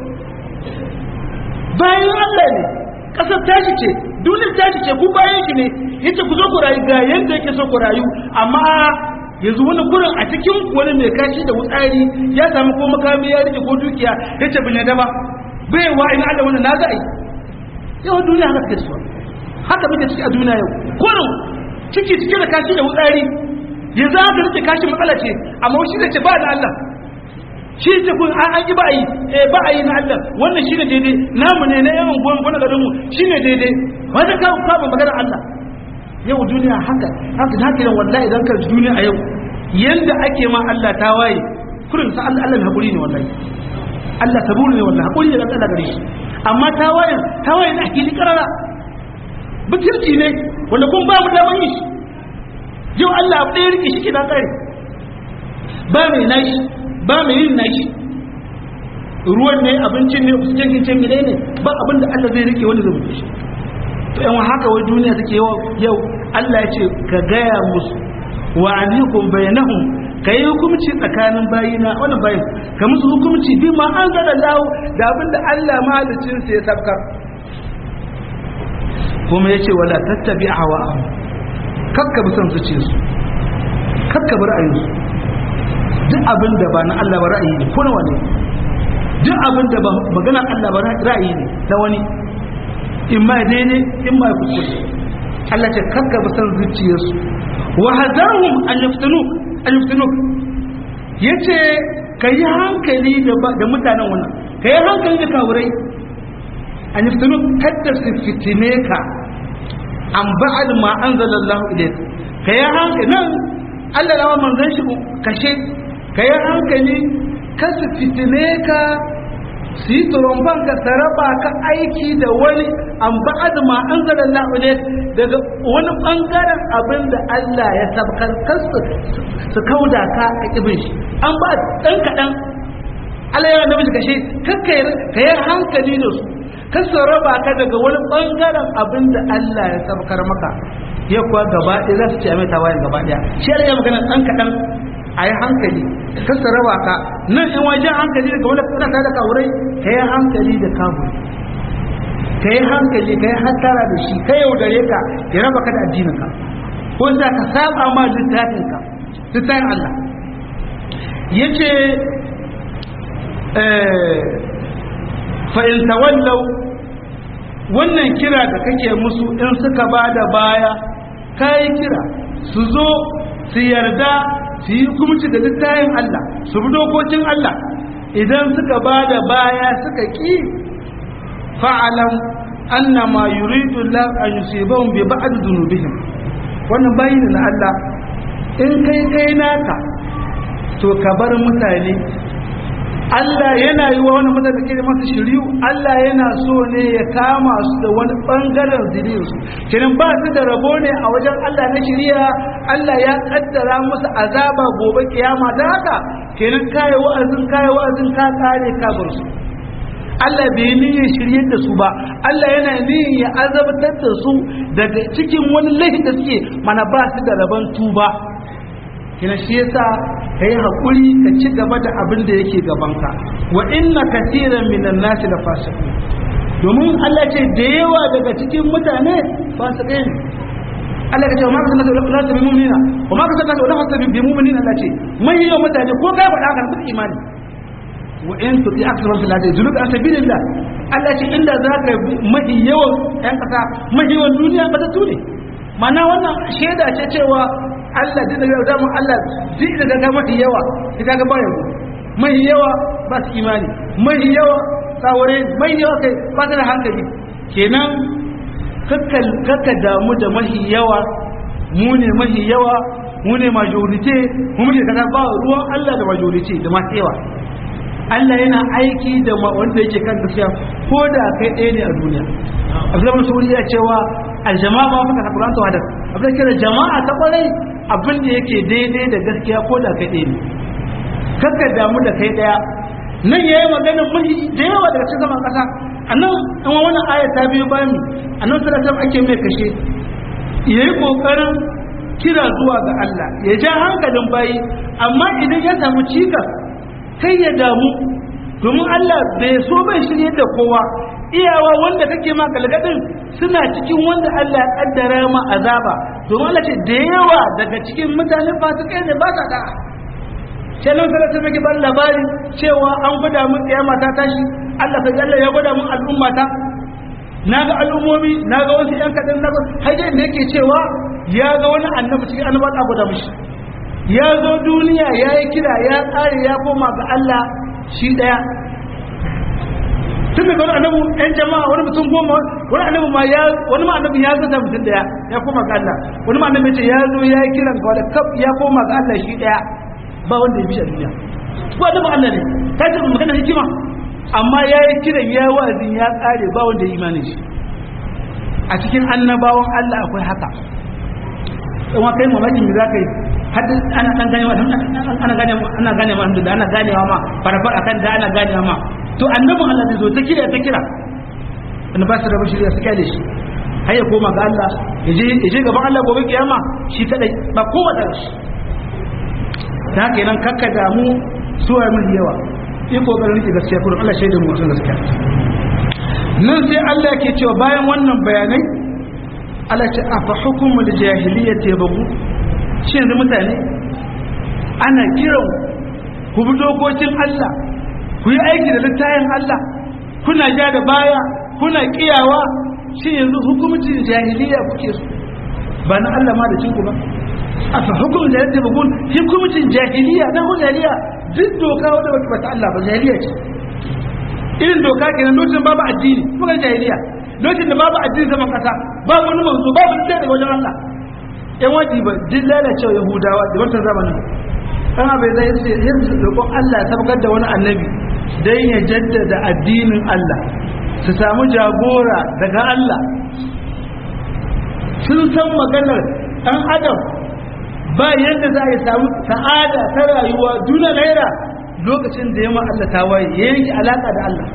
bayan Allah ne kasar tashi ce duniyar tashi ce ku bayan shi ne yace ku zo ku rayu ga yanda yake so ku rayu amma yanzu wani kurin a cikin wani mai kashi da wutsari ya samu ko makami ya rike ko dukiya yace bin da ba bai wa ina Allah wannan na ga ai yau duniya haka take so haka muke ciki a duniya yau kurin ciki cike da kashi da wutsari yanzu haka rike kashi matsala ce amma shi da ce ba da Allah shi ce kun an yi ba yi eh ba yi na Allah wannan shi ne daidai namu ne na yawan gwan gwan garin mu shi ne daidai wanda ka ka ba magana Allah yau duniya haka haka haka ne wallahi idan ka duniya a yau yanda ake ma Allah ta waye kurin sa Allah Allah hakuri ne wallahi Allah saburu ne wallahi hakuri ne Allah gare shi amma ta waye ta waye na hakili karara butulci ne wanda kun ba mu daman yi yau Allah abu ɗaya rike shi ke na kare ba mai nashi ba mai yin nashi ruwan ne abincin ne oxygen kin ce mene ne ba abin da Allah zai rike wanda zai mutu shi to yan haka wai duniya take yau yau Allah ya ce ka gaya musu wa alikum bainahum kai hukunci tsakanin bayina wannan bayin ka musu hukunci bi ma an zada lawo da abin da Allah mahalicin sa ya sabkar kuma yace wala tattabi hawa kakka bi son zuciyarsu kakka bi ra'ayinsu duk abin da ba na Allah ba ra'ayi ne ko na wani duk abin da ba magana Allah ba ra'ayi ne na wani in ma daidai in ma kuskure Allah ce kakka ba san zuciyarsu wa hadarhum an yaftanu an yaftanu yace kai hankali da da mutanen wannan kai hankali da kawurai an yaftanu kadda su fitine ka an ba'al ma anzalallahu ilayka kai hankali nan Allah lawa manzon shi kashe ka yi hankali ka su fitine ka su yi turumban ka saraba ka aiki da wani an ba'ad ma an zara la'ule daga wani bangaren abin da Allah ya sabkar kasu su kauda ka a kibin shi an ba ɗan kaɗan Allah ya namiji kashe ka yi hankali da su ka saraba ka daga wani bangaren abin da Allah ya sabkar maka ya kuwa gaba ɗaya za su ce a mai tawayen gaba ɗaya shi Allah ya magana ɗan kaɗan a yi hankali kasa raba ka nan in wajen hankali daga wani kuna ta da kawurai ka yi hankali da kamu ka yi hankali ka yi hattara da shi ka yaudare ka ya raba ka da addininka ko za ka saba ma littafinka littafin Allah ya ce fa'in tawallau wannan kira da kake musu in suka ba da baya ka yi kira su zo su yarda su yi hukumci da littayin Allah su bi dokokin Allah idan suka ba da baya suka ƙi fa'alan annama yuridu Allah an yusibahum bi ba'd dhunubihim wannan bayin na Allah in kai kai naka to ka bar mutane Allah yana yi wa wani mutane ke masa shiriyu Allah yana so ne ya kama su da wani bangaren zuriyarsu kiran ba su da rabo ne a wajen Allah na shiriya Allah ya kaddara musu azaba gobe kiyama da haka kenan kai wa'azin kai wa'azin ka kare ka bar su Allah bai niyyar shirye da su ba Allah yana niyyar ya azabtar da su daga cikin wani laifin da suke mana ba su da rabon tuba kina shi yasa kai hakuri ka ci gaba da abin da yake gabanka wa inna katiran minan nasi la fasiqun domin Allah ce da yawa daga cikin mutane fasikai ne Allah ya ce ma kasance da Allah bi mu'minina wa ma kasance da Allah bi mu'minina Allah ce mai yawan mutane ko kai faɗa haka su imani wa in tuti akthar fil ardi zuluk an sabilillah Allah ce inda zaka mahi yawan ɗan kasa mahi yawan duniya ba ta tune mana wannan shaida ce cewa Allah din da da mu Allah duk da ga mahi yawa ka ga bayan mahi yawa ba su imani mahi yawa tsawore mahi yawa kai ba su da hankali kenan kakka damu da mahi yawa mu ne mahi yawa mu ne majorite mu ne kaza ba ruwan Allah da majorite da masu yawa Allah yana aiki da wanda yake kan gaskiya ko da kai ɗaya ne a duniya Abdullahi Masudi ya cewa aljama'a ma faka Qur'an to hadar Abdullahi kira jama'a ta kwarai abin da yake daidai da gaskiya ko da kai ɗaya ne kakka damu da kai ɗaya nan yayi magana mahi da yawa daga cikin zaman kasa annan in wannan aya ta biyo bayan mu annan sallallahu ake mai kashe yayi kokarin kira zuwa ga Allah ya ja hankalin bayi amma idan ya samu cikas kai ya damu domin Allah bai so bai shirye da kowa iyawa wanda kake ma galgadin suna cikin wanda Allah ya kaddara ma azaba domin Allah ce da yawa daga cikin mutane fasikai ne ba sa da'a sai nan sai ta miki ban labari cewa an gwada mun kiyama ta tashi Allah ta Allah ya gwada mun al'umma ta naga al'ummomi naga wasu yan kadan naga hajjin da yake cewa ya ga wani annabi cikin annabawa da gwada mishi ya zo duniya ya yi kira ya tsare ya koma ga Allah shi daya tun daga wani annabi yan jama'a wani mutum goma wani annabi ma ya wani ma annabi ya zata mutum daya ya koma ga Allah wani ma annabi ce ya zo ya yi kiran ga wani kaf ya koma ga Allah shi daya ba wanda ya bi a duniya ko annabi Allah ne ta ce magana hikima amma ya yi kiran ya wa'azin ya kare ba wanda ya imani shi a cikin annabawan Allah akwai haka kuma kai mamakin me zaka yi har ana dan gane ana gane ana gane ma da ana ganewa ma farfar akan da ana ganewa ma to annabin Allah zai zo ta kira ta kira annabi ba su da bashiriya su kyale shi har ya koma ga Allah ya je ya je gaban Allah gobe kiyama shi kadai ba kowa da shi ta haka nan kakka damu suwa mun yawa yi kokarin rike gaskiya kuma Allah shaida mu wasan gaskiya nan sai Allah ke cewa bayan wannan bayanai Allah ce afa hukumul jahiliyyati yabu shi yanzu mutane ana kiran ku bi dokokin Allah ku yi aiki da littayin Allah kuna ja da baya kuna kiyawa shi yanzu hukumcin jahiliya kuke so ba na Allah ma da cinku ba a fa hukumin da yadda bugun hukumcin jahiliya na hun jahiliya duk doka wadda wata bata Allah ba jahiliya ce irin doka kenan lokacin babu addini kuma jahiliya lokacin da babu addini zaman kasa babu wani manzo babu ɗaya daga wajen Allah yan waji ba duk lalacewa yahudawa da wancan zamanin kan abai zai ce yanzu roƙon Allah ya tabbatar da wani annabi dan ya jaddada addinin Allah su samu jagora daga Allah sun san maganar ɗan adam ba yadda za a yi samu sa'ada ta rayuwa duna naira lokacin da yamma Allah ta waye ya yanke alaƙa da Allah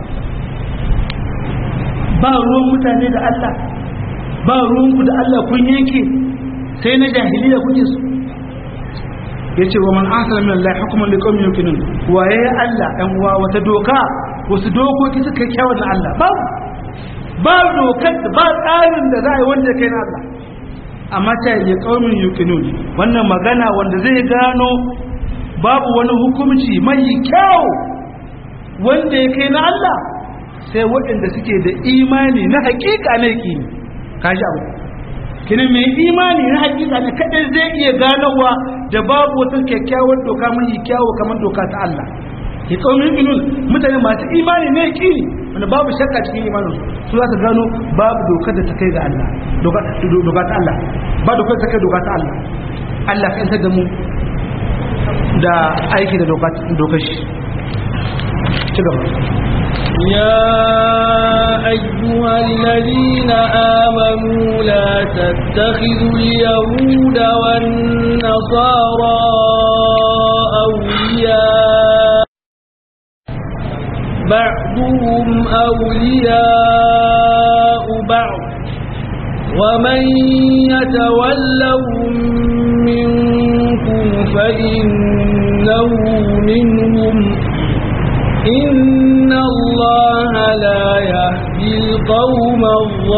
ba ruwan mutane da Allah ba ruwanku da Allah kun yanke sai na jahiliya kuke su ya ce wa man asala min Allah hukuman li qaumin yuqinun waye Allah ɗan uwa wata doka wasu dokoki suka kyawun na Allah ba ba dokar ba tsarin da za a yi wanda kai na Allah amma ta yi qaumin yuqinun wannan magana wanda zai gano babu wani hukunci mai kyau wanda ya kai na Allah sai waɗanda suke da imani na hakika na yaƙini kaji abu kini mai imani na hakika ne kadai zai iya ganowa da babu wata kyakkyawar doka mai kyawu kamar doka ta Allah ya kaumin inun mutane masu imani ne kini wanda babu shakka cikin imanin su za su gano babu dokar da ta kai ga Allah doka ta Allah ba dokar da ta kai doka ta Allah Allah ka yantar da mu da aiki da dokar shi ci gaba يا أيها الذين آمنوا لا تتخذوا اليهود والنصارى أولياء بعضهم أولياء بعض ومن يتولهم منكم فإنه منهم إن الله لا يهدي القوم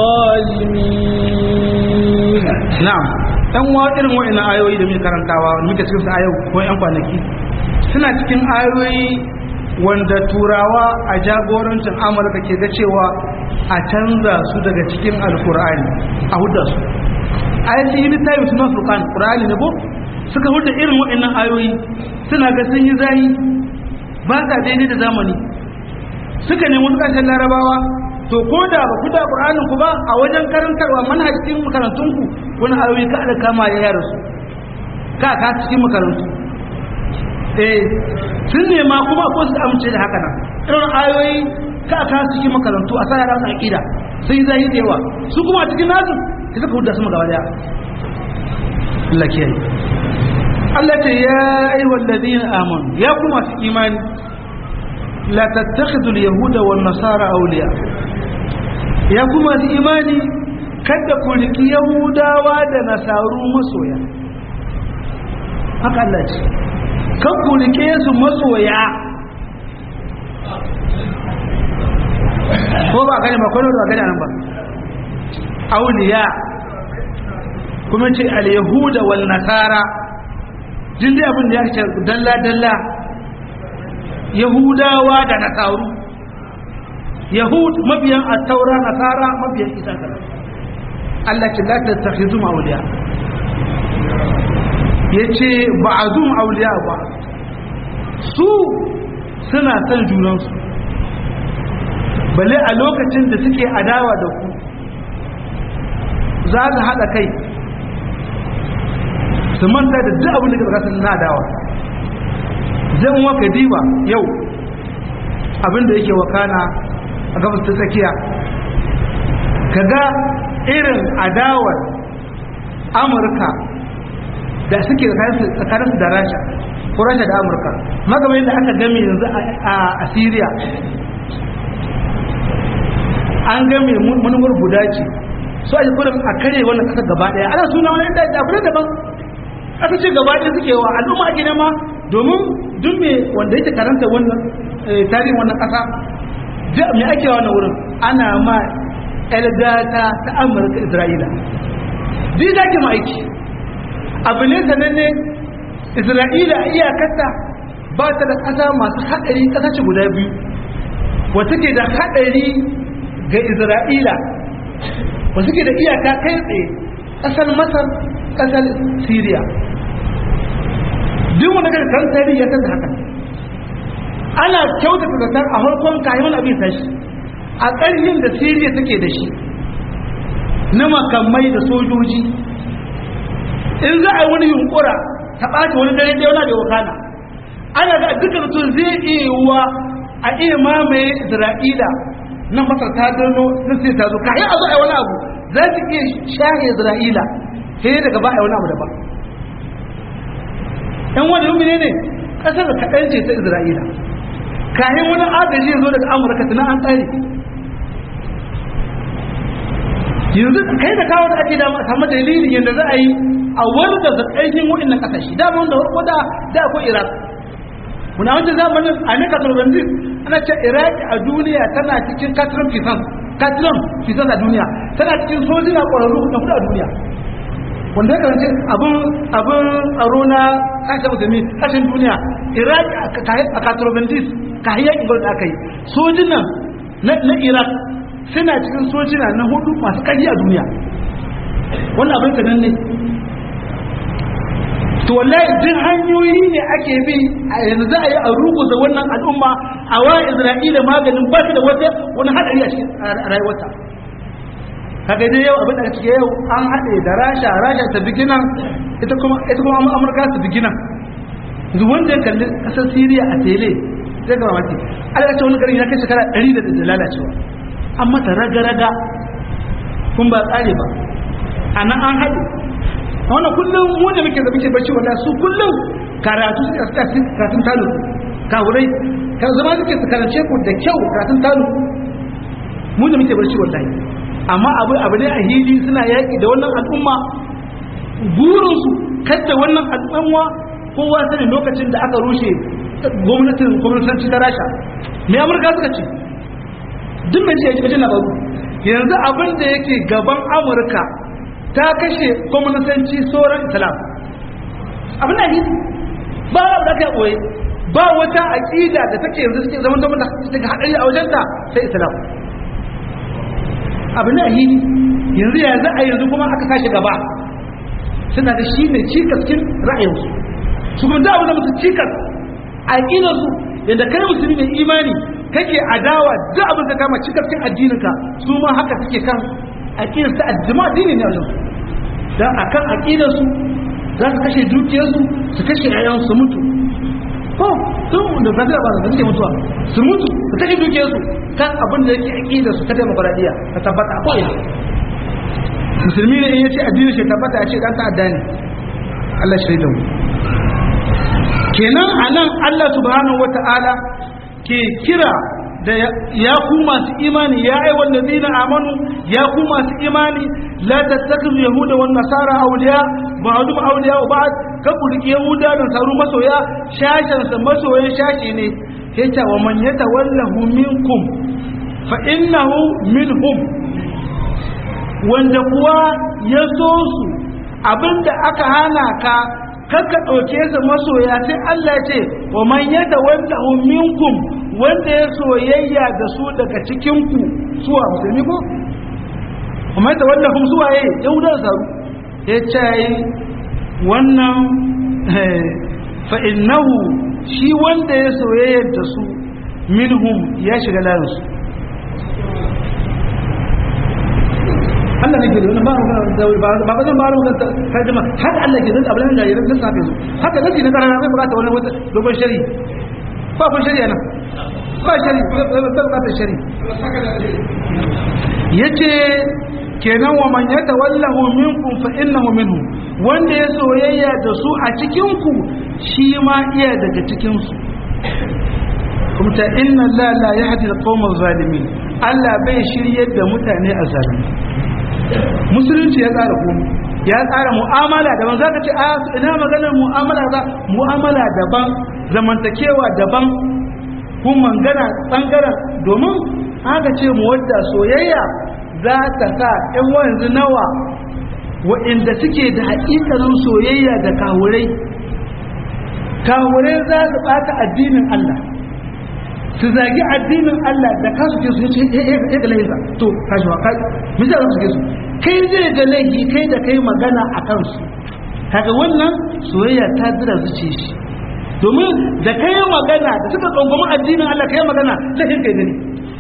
الظالمين na'am dan wa irin wa'annan ayoyi da muke karantawa muke cikin su a yau ko yan kwanaki suna cikin ayoyi wanda turawa a jagorancin amurka ke ga cewa a canza su daga cikin alkur'ani a hudda su ayati yi littafi suna furkan qur'ani ne ko suka hudda irin wa'annan ayoyi suna ga sun yi zahi ba sa daidai da zamani suka nemi wasu ƙasashen larabawa to ko da ba ku da qur'anin ku ba a wajen karantarwa manhajin makarantun ku wani ayoyi ka da kama ya yara su ka ka cikin makarantu eh sun nema kuma ko su amince da haka nan irin ayoyi ka ka cikin makarantu a sa yara su aqida sai zai da yawa su kuma a cikin nasu sai suka hudda su gaba daya Allah kiyaye Allah ce ya ayyuhal ladina amanu ya kuma su imani la tattakhidul yahuda wan nasara awliya ya kuma su imani kada ku riki yahudawa da nasaru masoya haka Allah ce kan ku rike su masoya ko ba gane ba kwallo ba gane nan ba auliya kuma ce al-yahuda wal nasara jin dai abin da ya ce dalla dalla yahudawa da nasaru yahud mabiyan at-taura nasara mabiyan isa kana Allah ce la tattakhizu awliya yace ba'dhum awliya ba su suna son junansu balle a lokacin da suke adawa da ku za su haɗa kai su manta da duk abin da ka sun na adawa zan waka diba yau abin da yake wakana a gabas ta tsakiya kaga irin adawar amurka da suke tsakaninsu da rasha ko rasha da amurka magana yadda aka game yanzu a syria an game manufar guda ce so a yi kudin a kare wannan kasar gaba daya ana suna wani yadda abu daban aka ce gaba daya suke wa al'umma ake nema domin duk me wanda yake karanta wannan tarihin wannan kasa me ake wa wannan wurin ana ma elgata ta amurka isra'ila duk da ke ma aiki abu ne sananne isra'ila a iyakarta ba ta da ƙasa masu haɗari ƙasashe guda biyu wata ke da haɗari ga isra'ila wasu ke da iyaka kai tsaye ƙasar masar ƙasar syria duk wanda kan kan tarihi ya san haka ana kyautata zatar a farkon kayan wani abin tashi a ƙarfin da syria take da shi na makamai da sojoji in za a yi wani yunkura ta ɓaci wani dare ɗaya wani da wakana ana ga duka mutum zai iya yiwuwa a iya mamaye isra'ila na masar ta gano na sai ta zo kayan a zo a yi wani abu za su iya shahe isra'ila sai daga ba a yi wani abu daban yan wani yumi ne ne ƙasar da kaɗan ce ta isra'ila kayan wani agaji ya zo daga amurka tunan an tsari yanzu kai da kawo da ake da samu dalilin yadda za a yi a wani da zakaikin waɗannan ƙasashe da wanda farko da da akwai iraq muna wancan zamanin a ne katarbanzis ana ce iraq a duniya tana cikin katrin fisan katrin fisan a duniya tana cikin sojina ƙwararru na hudu a duniya wanda ya karance abin abin tsaro na kashe musulmi kashin duniya iraq a katarbanzis ka hiyar ingar da aka yi sojinan na iraq suna cikin sojina na hudu masu ƙarfi a duniya wannan abin sanan ne to wallahi duk hanyoyi ne ake bi a yanzu za a yi a ruguza wannan al'umma a wa isra'ila maganin ba da wata wani hadari a cikin rayuwarta kaga dai yau abin da cike yau an haɗe da rasha rasha ta bigina ita kuma ita kuma amurka ta bigina yanzu wanda ya kalli kasar siriya a tele zai ga mamaki Allah ce wani garin ya kai shekara ɗari da lalacewa an mata raga-raga kun ba tsare ba a nan an haɗe wannan kullum mu da muke da muke bacci wanda su kullum karatu suka suka karatun talu kawurai ka zama suke su karance ku da kyau karatun talu mu da muke bacci wallahi amma abu abu ne a hili suna yaƙi da wannan al'umma burinsu kadda wannan al'umma kowa sani lokacin da aka rushe gwamnatin gwamnatanci ta rasha me amurka suka ce duk mai ji ji labaru yanzu abin da yake gaban amurka ta kashe kwamnisanci sauran islam abin da yi ba a da ka ɓoye ba wata aƙida da take yanzu suke zaman zama da daga haɗari a wajenta sai islam abin da yi yanzu yanzu a yanzu kuma aka tashi gaba suna da shi ne cikaskin ra'ayinsu su kuma da wani musu cikas a aƙidarsu yadda kai musulmi mai imani kake adawa duk abin da kama cikaskin addininka su ma haka suke kan aƙidarsu addima addini ne a wajen don a kan aƙidarsu za su kashe dukiyarsu su kashe yayansu su mutu ko sun da fasira ba da suke mutuwa su mutu su kashe dukiyarsu kan abin da yake aƙidarsu ta demokradiyya ta tabbata a ko'ina musulmi ne in yace addini shi tabbata ya ce dan ta'adda ne Allah shi da mu kenan anan Allah subhanahu wata'ala ke kira da ya ku masu imani ya ai wallazina amanu ya ku masu imani la tattakhidhu yahuda wan nasara awliya ba'dhum awliya wa ba'd ka kurki yahuda da saru masoya shashan sa masoyan shashi ne yace wa man yatawallahu minkum fa innahu minhum wanda kuwa ya so su abinda aka hana ka kakka ɗauke su masoya sai Allah ce wa man yada wanda minkum wanda ya soyayya da su daga cikinku suwa musulmi ko kuma yadda wanda hum suwa yayi yahudan saru ya ce wannan fa innahu shi wanda ya soyayya da su minhum ya shiga layin su Allah ne ke da wannan ba mu ba ba ba zan ba mu ta tarjuma haka Allah ke da abin da yayin da safe su haka nake na karara bai bukata wannan wata dogon shari ba kun shari'a nan ba shari ba bukata shari yace kenan wa man yatawallahu minkum fa innahu minhu wanda ya soyayya da su a cikin ku shi ma iya daga cikin su kuma ta inna la la yahdi al-qawma zalimin Allah bai shiryar da mutane a zalimi musulunci ya tsara komai ya tsara mu'amala daban zaka ce a ina maganar mu'amala za mu'amala daban zamantakewa daban kuma mangana tsangaren domin aka ce mu wadda soyayya za ta sa ɗan wanzu nawa wa'inda suke da haƙiƙanin soyayya da kawurai kawurai za su ɓata addinin Allah su zagi addinin Allah da kasu ke su ya ga laifinsa to kashi wa kai misali su ke su kai zai ga laifi kai da kai magana a kansu kaga wannan soyayya ta zira zuce shi domin da kai magana da suka tsangwami addinin Allah kai magana laifin kai gani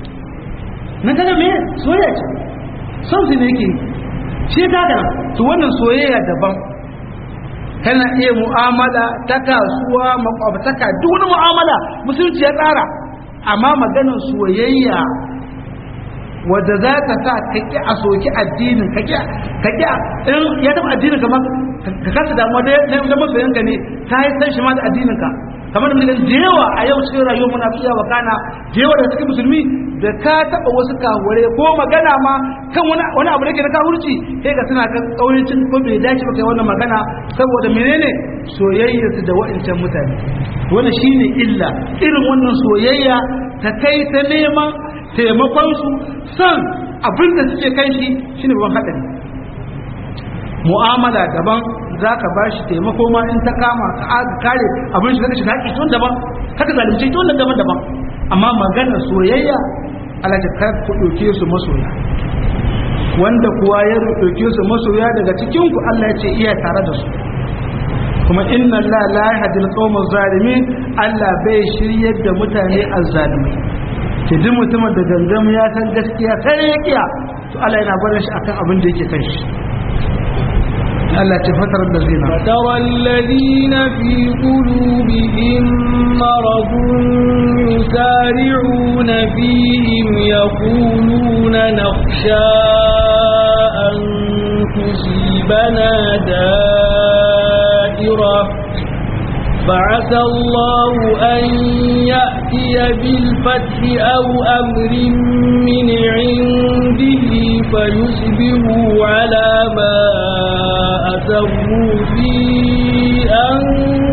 na kaga me soyayya ce son su ne yake shi ta kana to wannan soyayya daban kana iya mu'amala ta kasuwa makwabtaka duk wani mu'amala musulunci ya tsara amma maganar soyayya wadda za ka sa ka ƙi a soki addinin ka ƙi in ya taɓa addinin ka ma ka kasa damuwa da masoyanka ne ta yi san shi ma da addinin ka kamar da mutum da yawa a yau cikin rayuwar muna fiya wa kana da yawa da cikin musulmi da ka taɓa wasu kawure ko magana ma kan wani abu da ke na kawurci sai ka suna kan ƙauyancin ko bai dace ba kai wannan magana saboda menene soyayya su da wa'ancan mutane wannan shine illa irin wannan soyayya ta kai ta neman taimakon su san abin da suke kai shi shine babban hadari mu'amala daban za ka ba shi taimako ma in ta kama ka kare abin shi zaka shiga haƙi tun daban haka zalunci tun daban daban amma maganar soyayya Allah ta kar ku ɗauke su masoya wanda kuwa ya ɗauke su masoya daga cikin ku Allah ya ce iya tare da su kuma inna Allah la yahdi al-qawma zalimin Allah bai shiryar da mutane azzalimai ke duk mutumin da gangam ya san gaskiya sai ya kiya to Allah yana barin shi akan abin da yake kai shi Allah ce fatar da zina فترى الذين في قلوبهم مرض يسارعون فيهم يقولون نخشى أن تصيبنا دائرة فعسى الله أن يأتي بالفتح أو أمر من عنده فيصبحوا على ما أسروا في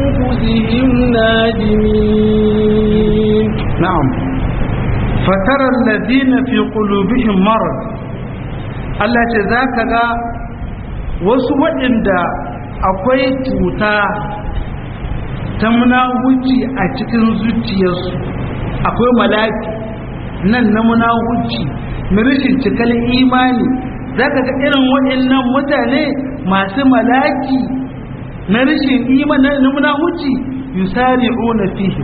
أنفسهم نادمين na'am fatara الذين في قلوبهم مرض Allah ce za ka ga wasu waɗanda akwai cuta ta munahuci a cikin zuciyarsu akwai malaki nan na munahuci na rashin cikar imani za ka ga irin waɗannan mutane masu malaki na rashin imani na munahuci yusari'una fihim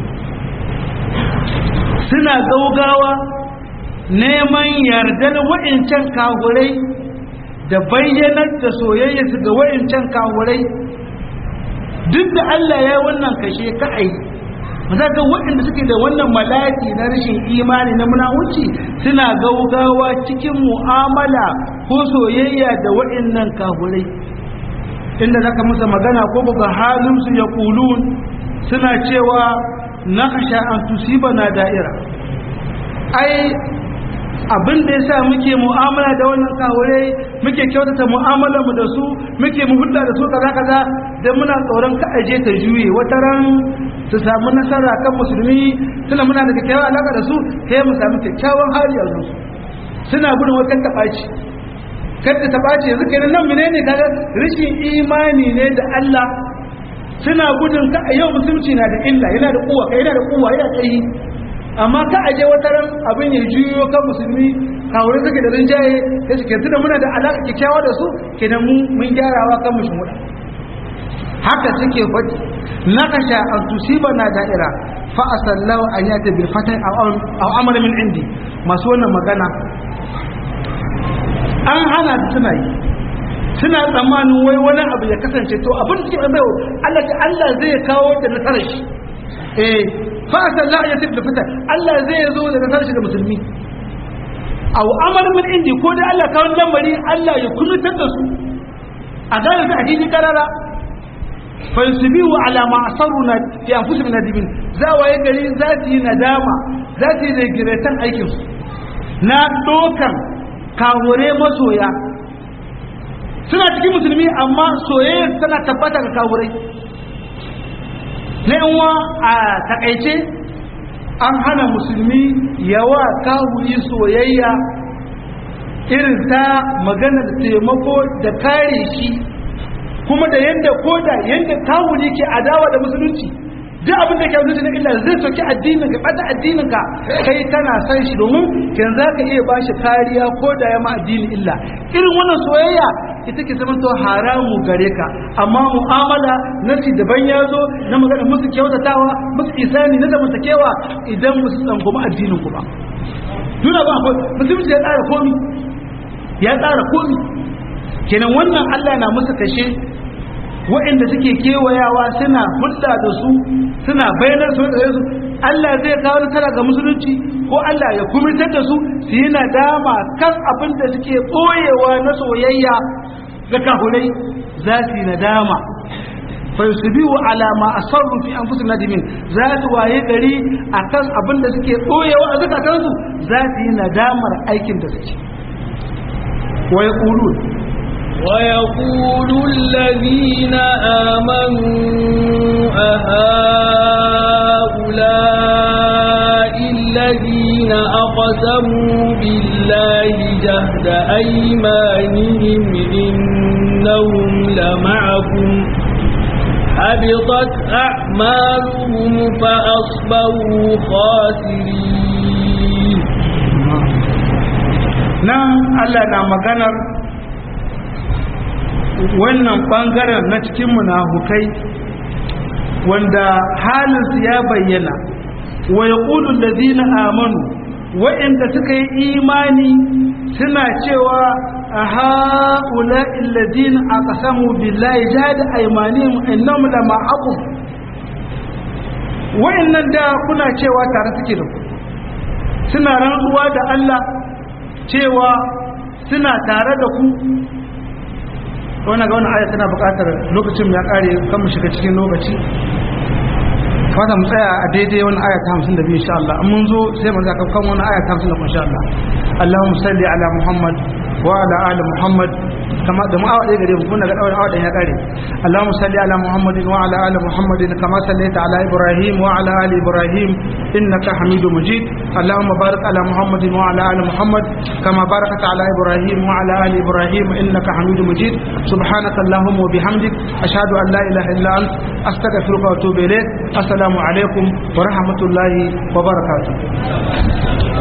suna gaugawa neman yardar wa'incan kahurai da bayyanar da soyayya su ga wa'incan kahurai duk da Allah ya wannan kashe ka'ai za ga waɗanda suke da wannan malaki na rashin imani na munawuci suna gaugawa cikin mu'amala ko soyayya da wa'innan kahurai inda zaka musa magana ko buga halinsu ya kulun suna cewa na kasha an tusiba na da'ira ai abin da yasa muke mu'amala da wannan kawure muke kyautata mu'amala mu da su muke mu hulɗa da su kaza kaza dan muna tsoron ka aje ta juye wata ran su samu nasara kan musulmi suna muna da kyakkyawar alaka da su sai mu samu kyakkyawan hali a su suna gudun wata taɓaci kada ta ɓaci yanzu kenan nan menene kaga rashin imani ne da Allah suna gudun ka yau musulunci na da illa yana da kuwa kai yana da kuwa yana tsayi amma ka aje wata ran abin ya juyo kan musulmi kawai suke da rinjaye ya suke tuna muna da alaƙa kyakkyawa da su kenan mu mun gyarawa kan mushin wuda haka suke faɗi nakasha an tusiba na da'ira fa asallahu an yata bil fatan aw amala min indi masu wannan magana an hana suna yi suna tsammanin wai wani abu ya kasance to abin da suke bai Allah ta Allah zai kawo da nasarar shi eh fa sallah ya tafi fita Allah zai zo da nasarar shi ga musulmi aw amal min indi ko da Allah kawo lamari Allah ya kunutar da su a gane su a cikin karara fa yusbihu ala ma asaruna fi anfusihim nadimin za waye gari za su yi nadama za su yi regretan aikin su na dokan kawure masoya suna cikin musulmi amma soyayya tana tabbata ga kawurai na yanwa a takaice an hana musulmi yawa kawuri soyayya irin ta magana da taimako da kare shi kuma da yadda ko da yadda kawuri ke adawa da musulunci duk abin da ke wuce na illa zai soki addinin ka bata addinin ka kai kana san shi domin kin za ka iya bashi kariya ko da ya ma addinin illa irin wannan soyayya ita ke zama to haramu gare ka amma mu'amala nasi daban ya zo na magana musu kyautatawa musu isani na zamantakewa idan musu tsangwama addinin ku ba duna ba musulunci ya tsara komi ya tsara komi kenan wannan Allah na musu kashe waɗanda suke kewayawa suna hulɗa da su suna bayanar su da su Allah zai kawo nasara ga musulunci ko Allah ya kumitar da su su yi nadama kan abin da suke ɓoyewa na soyayya ga kahurai za su yi nadama fayusubihu ala ma asarru fi anfusihim nadimin za su waye gari akan abin da suke ɓoyewa a zakatansu za su yi nadamar aikin da suke wa yaqulun ويقول الذين آمنوا أهؤلاء الذين أقسموا بالله جهد أيمانهم إنهم لمعكم حبطت أعمالهم فأصبحوا خاسرين نعم الله نعم مغنر wannan bangaren na cikin munafukai wanda halinsu ya bayyana wa yaqulu allazina amanu wa'inda suka yi imani suna cewa a haula allazina aqsamu billahi jahada aymanihim innahum la ma'akum wa'annan da kuna cewa tare suke da ku suna rantsuwa da Allah cewa suna tare da ku wannan ga wannan aya tana buƙatar lokacin ya kare kan mu shiga cikin lokaci fata mu tsaya a daidai wannan aya ta 52 insha Allah mun zo sai mu zaka kan wannan aya ta 50 insha Allah Allahumma salli ala Muhammad wa ala ali Muhammad kama da mu awa ɗaya gare mu kun daga ɗaurin awa ɗaya ya kare Allahumma salli ala Muhammadin wa ala ali Muhammadin kama sallaita ala Ibrahim wa ala ali Ibrahim إنك حميد مجيد اللهم بارك على محمد وعلى آل محمد كما باركت على إبراهيم وعلى آل إبراهيم إنك حميد مجيد سبحانك اللهم وبحمدك أشهد أن لا إله إلا أنت أستغفرك وأتوب إليك السلام عليكم ورحمة الله وبركاته